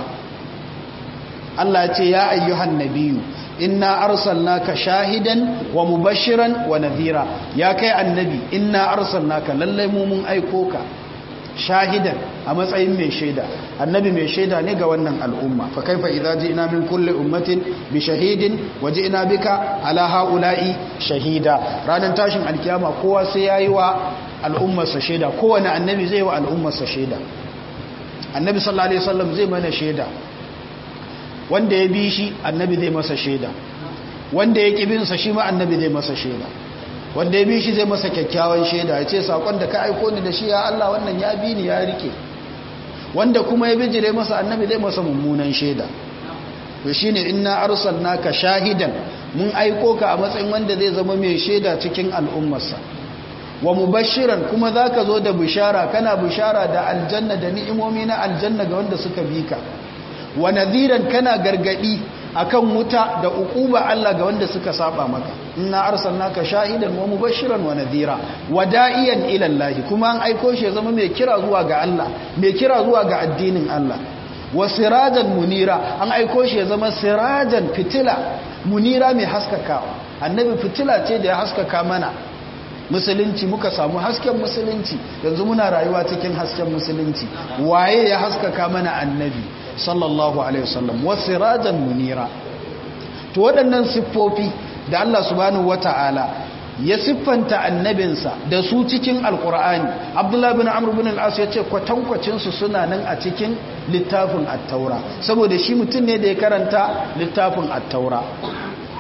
Allah ya ce ya ayyuhan nabiyu inna arsalnaka shahidan wa mubashiran wa nadhira ya kai annabi inna arsalnaka lallai mu mun aiko ka shahidan a matsayin mai shaida annabi mai shaida ne ga wannan al'umma fa kaifa idza ji'na min kulli ummatin bi shahidin wa ji'na bika ala haula'i shahida ranar tashin alkiyama kowa sai yayi wa al'ummarsa shaida kowane annabi zai wa al'ummarsa shaida annabi sallallahu alaihi wasallam zai mana shaida wanda ya bi shi annabi zai masa shaida wanda ya ƙi binsa shi ma annabi zai masa shaida wanda ya bi shi zai masa kyakkyawan shaida ya ce saƙon da ka aiko ni da shi ya Allah wannan ya bi ni ya rike wanda kuma ya bijire masa annabi zai masa mummunan shaida to shine inna arsalnaka shahidan mun aiko ka a matsayin wanda zai zama mai shaida cikin al'ummarsa wa mubashiran kuma zaka zo da bishara kana bishara da aljanna da ni'imomi na aljanna ga wanda suka bi ka wa nadhiran kana gargadi akan wuta da ukuba Allah ga wanda suka saba maka inna arsalnaka shahidan wa mubashiran wa nadhira wa da'iyan ila Allah kuma an aiko shi zama mai kira zuwa ga Allah mai kira zuwa ga addinin Allah wa sirajan munira an aiko shi zama sirajan fitila munira mai haskakawa annabi fitila ce da ya haskaka mana musulunci muka samu hasken musulunci yanzu muna rayuwa cikin hasken musulunci waye ya haskaka mana annabi sallallahu alaihi wasallam wasirajan munira to waɗannan siffofi da Allah subhanahu wata'ala ya siffanta annabinsa da su cikin alkur'ani abdullahi bin amr bin al-as ya ce kwatankwacin su suna nan a cikin littafin at-taura saboda shi mutum ne da ya karanta littafin at-taura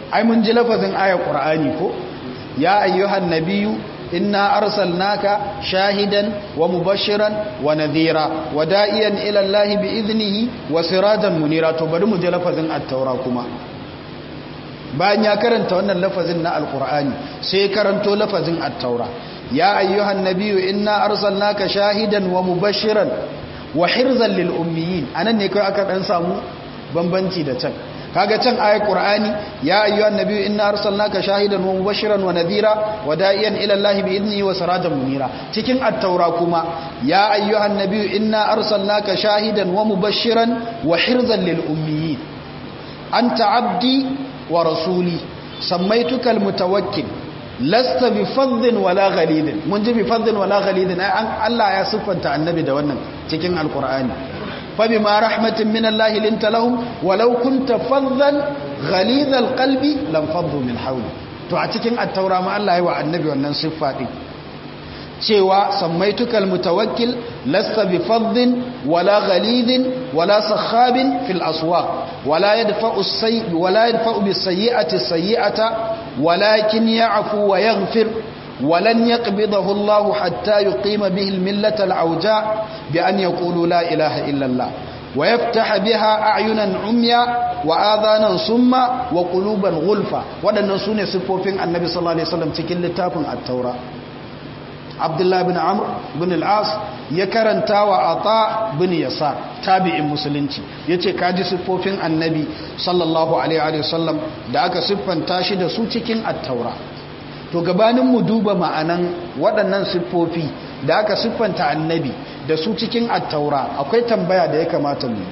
ai mun ji lafazin ayar qur'ani ko ya ayyuhan nabiyyu inna arsalnaka shahidan wa mubashiran wa nadhira wa da'iyan ila allahi bi idnihi wa sirajan munira to bari mu ji lafazin at-taura kuma bayan ya karanta wannan lafazin na alqur'ani sai karanto lafazin at-taura ya ayyuhan nabiyyu inna arsalnaka shahidan wa mubashiran wa hirzan lil ummiyin anan ne kai aka dan samu bambanci da can kaga can ayat qur'ani ya ayyuhan nabiyyu inna arsalnaka shahidan wa mubashiran wa nadhira wa da'iyan ila allahi bi idnihi wa sirajan munira cikin at-taura kuma ya ayyuhan nabiyyu inna arsalnaka shahidan wa mubashiran wa hirzan lil ummiyin anta abdi wa rasuli sammaytuka al-mutawakkil lasta bi fadhin wala ghalidin mun ji bi fadhin wala ghalidin Allah ya siffanta annabi da wannan cikin alqur'ani fa bima rahmatin min Allah linta lahum walau kunta fadhan ghalidhal qalbi lam fadhu min hawli to a cikin at-taura ma Allah ya wa annabi wannan siffa din cewa sammaituka almutawakkil lasta bi fadhin wala ghalidin wala sakhabin fil aswaq wala yadfa'u as-sayyi wala yadfa'u bis-sayyi'ati as-sayyi'ata walakin ya'fu wa yaghfir ولن يقبضه الله حتى يقيم به الملة العوجاء بأن يقولوا لا إله إلا الله ويفتح بها أعينا عميا وآذانا صما وقلوبا غلفا ودن سنة سفوفين النبي صلى الله عليه وسلم تكل لتافن التوراة عبد الله بن عمرو بن العاص ya karanta wa ata bin yasar tabi'in musulunci yace kaji siffofin annabi sallallahu alaihi wasallam da aka siffanta shi da su cikin at-taura to gabanin mu duba ma'anan waɗannan siffofi da aka siffanta annabi da su cikin at-taura akwai tambaya da ya kamata mu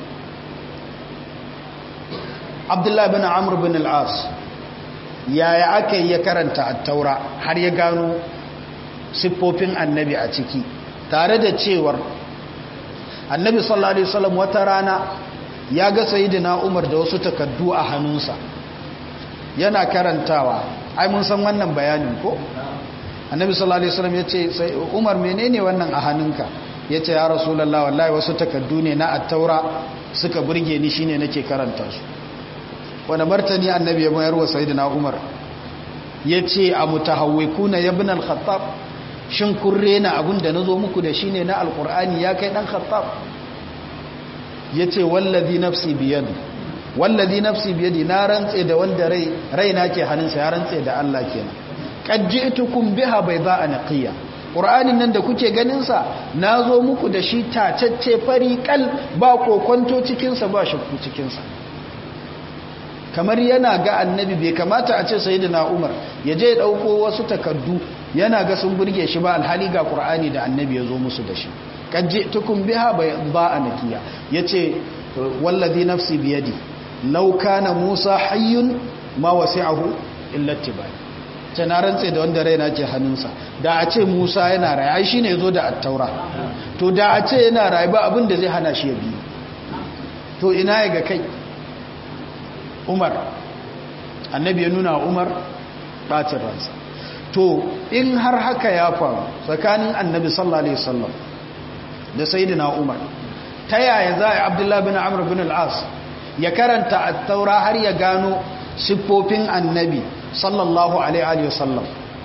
Abdullah bin Amr bin al-As yaya aka yi ya karanta at-taura har ya gano siffofin annabi a ciki tare da cewar annabi sallallahu alaihi wasallam wata rana ya ga sayyidina Umar da wasu takaddu a hannunsa yana karantawa ai mun san wannan bayanin ko annabi sallallahu alaihi wasallam yace sai Umar menene wannan a hannunka yace ya rasulullahi wallahi wasu takaddu ne na at-taura suka burge ni shine nake karanta su wanda martani annabi ya bayar wa sayyidina Umar yace a mutahawwikuna ibn al-khattab shin kun rena abin da na zo muku da shi ne na alkur'ani ya kai ɗan khattab ya ce wallazi nafsi biyadi wallazi nafsi biyadi na rantse da wanda rai raina ke hannunsa ya rantse da Allah kenan qajji'tukum biha bayda naqiya qur'anin nan da kuke ganin sa nazo muku da shi tacacce fari kal ba kokonto cikin sa ba shakku cikin sa kamar yana ga annabi bai kamata a ce sayyidina Umar ya je dauko wasu takaddu yana ga sun burge shi ba alhali ga Qur'ani da annabi ya zo musu da shi tukun biha ba nakiya yace wallazi nafsi biyadi law kana Musa hayyun ma wasi'ahu illa tibai ce na rantse da wanda raina ke hannunsa da a ce Musa yana raye ai shine yazo da at-taura to da a ce yana raye ba abin da zai hana shi ya bi to ina ya ga kai umar annabi ya nuna umar ɓacin ransa to in har haka ya faru tsakanin annabi sallallahu alaihi wasallam da sayyidina umar ta yaya za a abdullahi bin amr bin al'as ya karanta at-taura har ya gano siffofin annabi sallallahu alaihi wasallam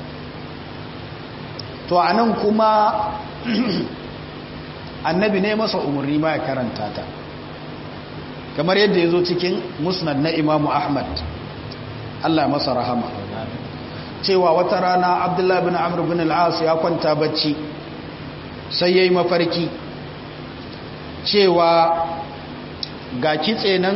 to anan kuma annabi ne masa umarni ma ya karanta ta kamar yadda ya zo cikin musnad na imamu ahmad allah masa rahama cewa wata rana abdullahi bin amr bin al'as ya kwanta bacci sai ya yi mafarki cewa ga kitse nan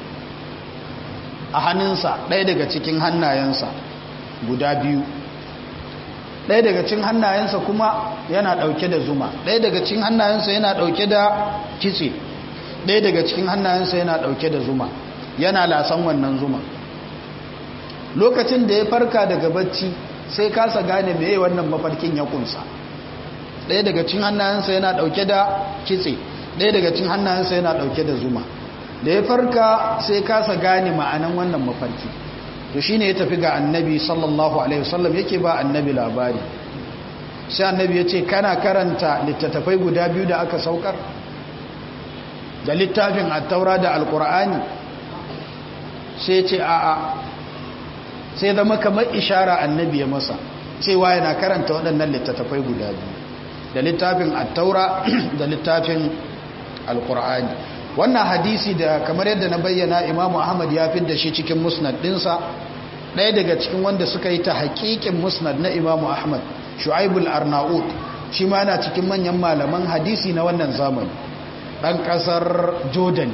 a hannunsa ɗaya daga cikin hannayensa guda biyu ɗaya daga cikin hannayensa kuma yana ɗauke da zuma ɗaya daga cikin hannayensa yana ɗauke da kitse ɗaya daga cikin hannayensa yana ɗauke da zuma yana lasan wannan zuma lokacin da ya farka daga bacci sai kasa gane meye wannan mafarkin ya kunsa ɗaya daga cikin hannayensa yana ɗauke da kitse ɗaya daga cikin hannayensa yana ɗauke da zuma da ya farka sai kasa gane ma'anan wannan mafarki to shine ya tafi ga annabi sallallahu alaihi wasallam yake ba annabi labari sai annabi ya ce kana karanta littattafai guda biyu da aka saukar da littafin attaura da alkur'ani sai ce a'a sai zama kamar ishara annabi ya masa cewa yana karanta waɗannan littattafai guda biyu da littafin attaura da littafin alkur'ani wannan hadisi da kamar yadda na bayyana imamu ahmad ya fi da shi cikin musnad ɗinsa ɗaya daga cikin wanda suka yi ta haƙiƙin musnad na imamu ahmad shu'aibul arnaud shi ma yana cikin manyan malaman hadisi na wannan zamani ɗan ƙasar jordan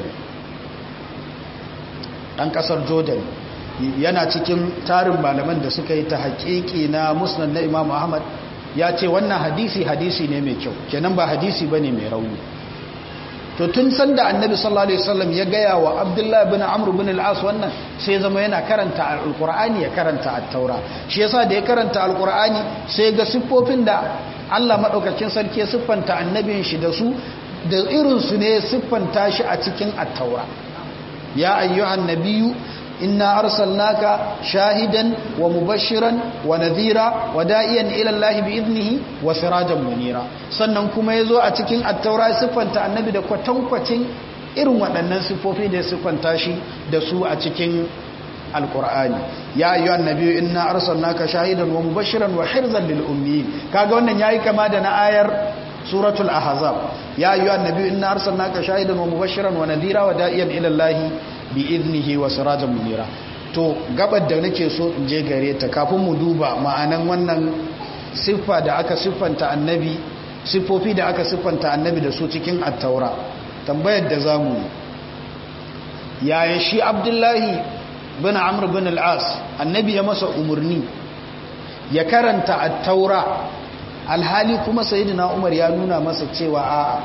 ɗan ƙasar jordan yana cikin tarin malaman da suka yi ta haƙiƙi na musnad na imamu ahmad ya ce wannan hadisi hadisi ne mai kyau kenan ba hadisi ba ne mai rauni to tun sanda annabi sallallahu alaihi wasallam ya gaya wa abdullahi bin amr bin al-as wannan sai zama yana karanta alqur'ani ya karanta at-taura shi yasa da ya karanta alqur'ani sai ga siffofin da Allah madaukakin sarki ya siffanta annabin shi da su da irin su ne siffanta shi a cikin at-taura ya ayyuhan nabiyyu inna arsalnaka shahidan wa mubashiran wa nadhira wa da'iyan ila Allah bi idnihi wa sirajan munira sannan kuma yazo a cikin at-taura siffanta annabi da kwatankwacin irin waɗannan siffofi da siffanta shi da su a cikin alqur'ani ya ayyuhan nabiyyu inna arsalnaka shahidan wa mubashiran wa hirzan lil ummiyin kaga wannan yayi kama da na ayar suratul ahzab ya ayyuhan nabiyyu inna arsalnaka shahidan wa mubashiran wa nadhira wa da'iyan ila Allah bi iznihi wa sirajan munira to gabar da nake so in je gare ta kafin mu duba ma'anan wannan siffa da aka siffanta annabi siffofi da aka siffanta annabi da su cikin at-taura tambayar da zamu yaya shi abdullahi bin amr bin al-as annabi ya masa umurni ya karanta at-taura alhali kuma sayyidina umar ya nuna masa cewa a'a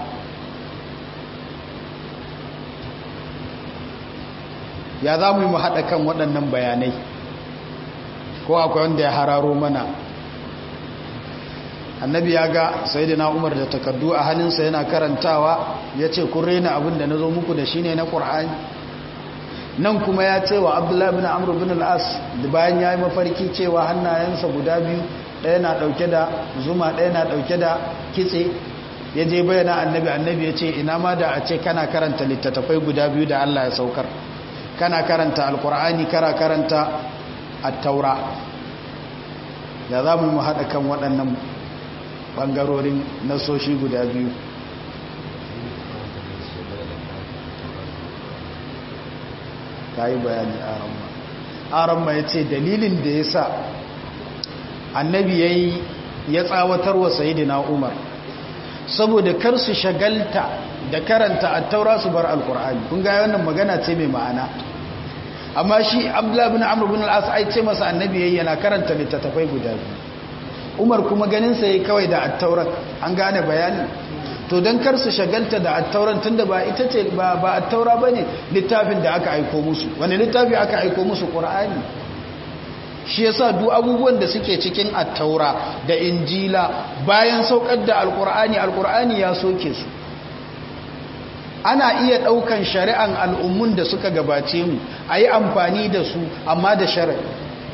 ya za mu yi mu haɗa kan waɗannan bayanai ko akwai wanda ya hararo mana annabi ya ga sai da umar da takardu a hannunsa yana karantawa ya ce kun rena abin da na zo muku da shi ne na ƙur'ani nan kuma ya ce wa abdullahi bin amur bin al'as da bayan ya yi mafarki cewa hannayensa guda biyu ɗaya na ɗauke da zuma ɗaya na ɗauke da kitse ya je bayyana annabi annabi ya ce ina ma da a ce kana karanta littattafai guda biyu da allah ya saukar kana karanta alkur'ani kara karanta attaura da za mu haɗa kan waɗannan ɓangarorin nasoshi guda biyu ka yi bayani aramma aramma ya ce dalilin da ya sa annabi ya yi ya tsawatar wa sayidina umar saboda kar su shagalta da karanta attaura su bar alkur'ani kun ga wannan magana ce mai ma'ana amma shi abdullah bin amr bin al-as ai ce masa annabi yayi yana karanta littattafai guda biyu umar kuma ganin sa yayi kawai da at-taurat an gane bayani to dan kar su shagalta da at-tauran tunda ba ita ce ba ba at-taura bane littafin da aka aika musu wani littafi aka aika musu qur'ani shi yasa duk abubuwan da suke cikin at-taura da injila bayan saukar da al-qur'ani al-qur'ani ya soke su ana iya ɗaukan shari'an al'ummun da suka gabace mu a yi amfani da su amma da sharaɗi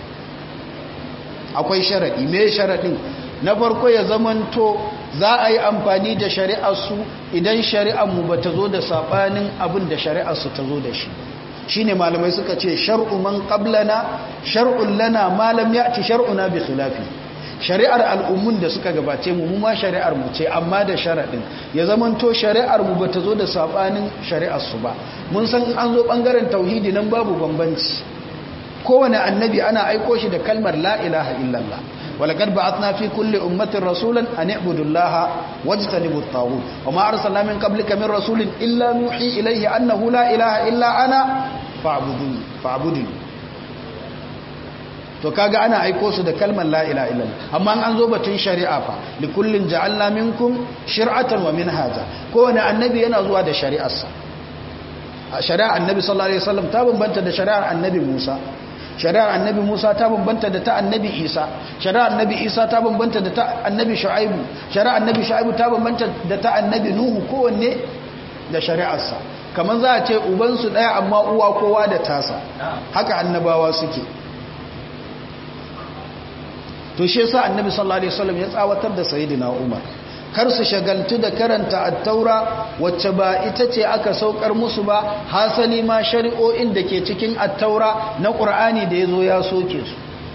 akwai sharaɗi me sharaɗin na farko ya zamanto za a yi amfani da shari'arsu idan shari'armu ba ta zo da saɓanin abin da shari'arsu ta zo da shi shi ne malamai suka ce shar'u man ƙablana shar'un lana malam ya ci shar'una bi khilafi shari'ar al'ummun da suka gabace mu ma shari'ar mu ce amma da sharaɗin ya zamanto shari'ar mu bata zo da sabanin shari'ar su ba mun san an zo bangaren tauhidi nan babu bambanci kowane annabi ana aiko shi da kalmar la ilaha illallah walaqad ba'athna fi kulli ummatin rasulan an i'budu allaha wajtanibu at-taghut wama arsalna min qablika min rasulin illa nuhi ilayhi annahu la ilaha illa ana fa'buduni fa'buduni to kaga ana aiko su da kalmar la ilaha illallah amma an zo batun shari'a fa li kullin ja'alna minkum shir'atan wa minhaja kowane annabi yana zuwa da shari'arsa shari'ar annabi sallallahu alaihi wasallam ta bambanta da shari'ar annabi Musa shari'ar annabi Musa ta bambanta da ta annabi Isa shari'ar annabi Isa ta bambanta da ta annabi Shu'aibu shari'ar annabi Shu'aibu ta bambanta da ta annabi Nuhu kowanne da shari'arsa kaman za a ce ubansu daya amma uwa kowa da tasa haka annabawa suke to shi yasa annabi sallallahu alaihi wasallam ya tsawatar da sayyidina Umar kar su shagaltu da karanta at-taura wacce ba ita ce aka saukar musu ba hasali ma shari'o'in da ke cikin at-taura na Qur'ani da yazo ya soke su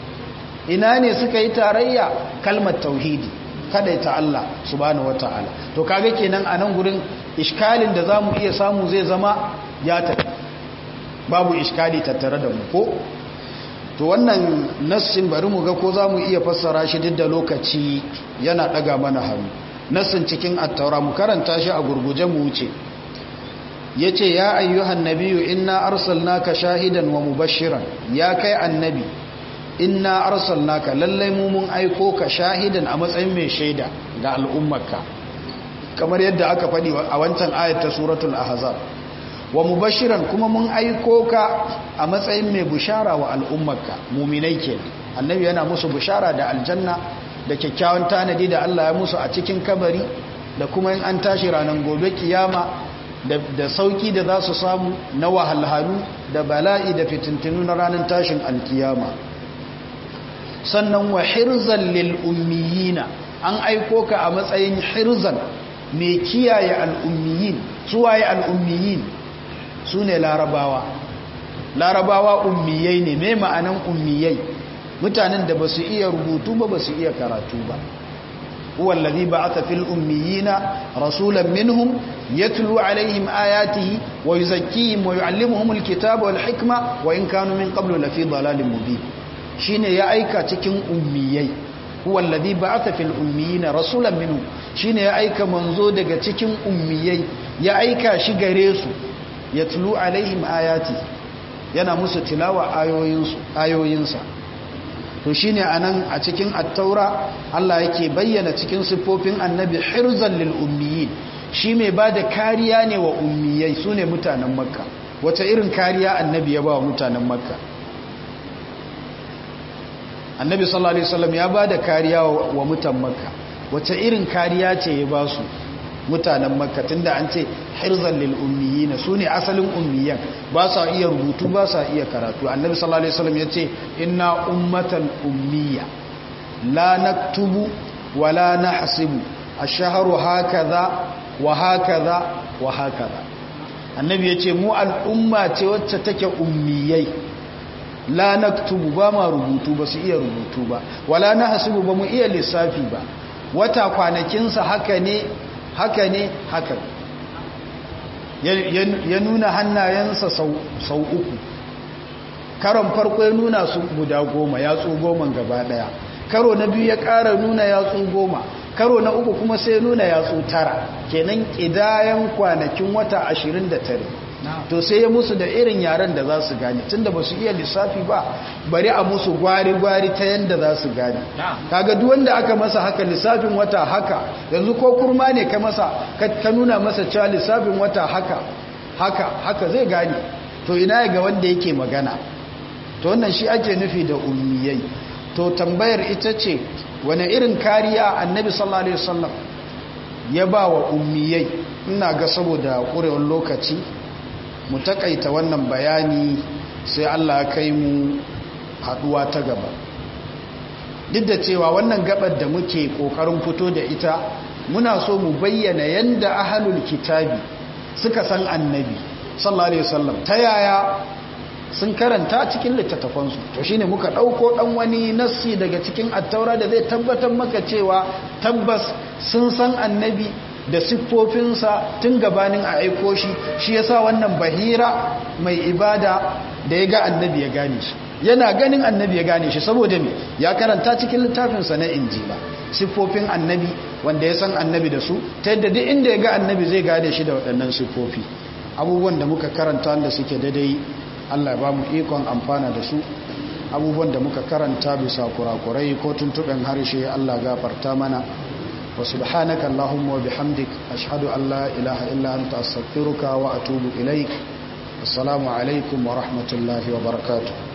ina ne suka yi tarayya kalmar tauhidi kada ta Allah subhanahu wataala to kaga kenan a nan gurin iskalin da zamu iya samu zai zama ya tafi babu iskali tattare da mu ko to wannan nassin bari mu ga ko zamu iya fassara shi duk da lokaci yana daga mana hannu nassin cikin at-taura mu karanta shi a gurguje mu wuce yace ya ayyuhan nabiyyu inna arsalnaka shahidan wa mubashiran ya kai annabi inna arsalnaka lallai mu mun aiko ka shahidan a matsayin mai shaida ga al'ummarka kamar yadda aka faɗi a wancan ayat ta suratul ahzab wa mubashiran kuma mun aiko ka a matsayin mai bushara wa al'ummarka muminai kenan annabi yana musu bushara da aljanna da kyakkyawan tanadi da Allah ya musu a cikin kabari da kuma in an tashi ranar gobe kiyama da sauki da za su samu na wahalhalu da bala'i da fitintinu na ranar tashin alkiyama sannan wa hirzan lil ummiyina an aiko ka a matsayin hirzan mai kiyaye al'ummiyin suwaye al'ummiyin su ne larabawa larabawa ummiyai ne mai ma'anan ummiyai mutanen da ba su iya rubutu ba ba su iya karatu ba wallazi ba'atha fil ummiyina rasulan minhum yatlu alaihim ayatihi wa yuzakkihim wa yuallimuhumul kitaba wal hikma wa in kanu min qablu lafi dalalin mubin shine ya aika cikin ummiyai huwa alladhi ba'atha fil ummiyina rasulan minhum shine ya aika manzo daga cikin ummiyai ya aika shi gare su yatlu alaihim ayati yana musu tilawa ayoyinsu ayoyinsa to shine anan a cikin at-taura Allah yake bayyana cikin siffofin annabi hirzan lil ummiyin shi mai bada kariya ne wa ummiyai sune mutanen makka wace irin kariya annabi ya ba wa mutanen makka annabi sallallahu alaihi wasallam ya bada kariya wa mutan makka wace irin kariya ce ya ba su mutanen makka tunda an ce hirzan lil ummiyina sune asalin ummiyan ba sa iya rubutu ba sa iya karatu annabi sallallahu alaihi wasallam yace inna ummatan ummiya la naktubu wa la nahsibu ash-shahru hakaza wa hakaza wa hakaza annabi yace mu al'umma ce wacce take ummiyai la naktubu ba ma rubutu ba su iya rubutu ba wala nahsibu ba mu iya lissafi ba wata kwanakinsa haka ne haka ne haka ya nuna hannayensa sau uku karon farko ya nuna su guda goma yatsu goma gaba daya karo na biyu ya kara nuna yatsu goma karo na uku kuma sai nuna yatsu tara kenan kidayen kwanakin wata ashirin da tare to sai ya musu da irin yaren da za su gane tunda ba su iya lissafi ba bari a musu gwari-gwari ta yadda za su gane kaga duk wanda aka masa haka lissafin wata haka yanzu ko kurma ne ka masa ka nuna masa cewa lissafin wata haka haka haka zai gane to ina ga wanda yake magana to wannan shi ake nufi da ummiyai to tambayar ita ce wane irin kariya annabi sallallahu alaihi wasallam ya ba wa ummiyai ina ga saboda ƙurewar lokaci mu takaita wannan bayani sai Allah ya kai mu haduwa ta gaba duk da cewa wannan gabar da muke kokarin fito da ita muna so mu bayyana yanda ahlul kitabi suka san annabi sallallahu alaihi wasallam ta yaya sun karanta cikin littattafansu to shine muka dauko dan wani nassi daga cikin attaura da zai tabbatar maka cewa tabbas sun san annabi da siffofinsa tun gabanin a aiko shi shi yasa wannan bahira mai ibada da ya ga annabi ya gane shi yana ganin annabi ya gane shi saboda me ya karanta cikin littafinsa na injila siffofin annabi wanda ya san annabi da su ta yadda duk inda ya ga annabi zai gane shi da waɗannan siffofi abubuwan da muka karanta da suke daidai allah ba mu ikon amfana da su abubuwan da muka karanta bisa kurakurai ko tuntuɓen harshe allah gafarta mana وسبحانك اللهم وبحمدك أشهد أن لا إله إلا أنت أستغفرك وأتوب إليك السلام عليكم ورحمة الله وبركاته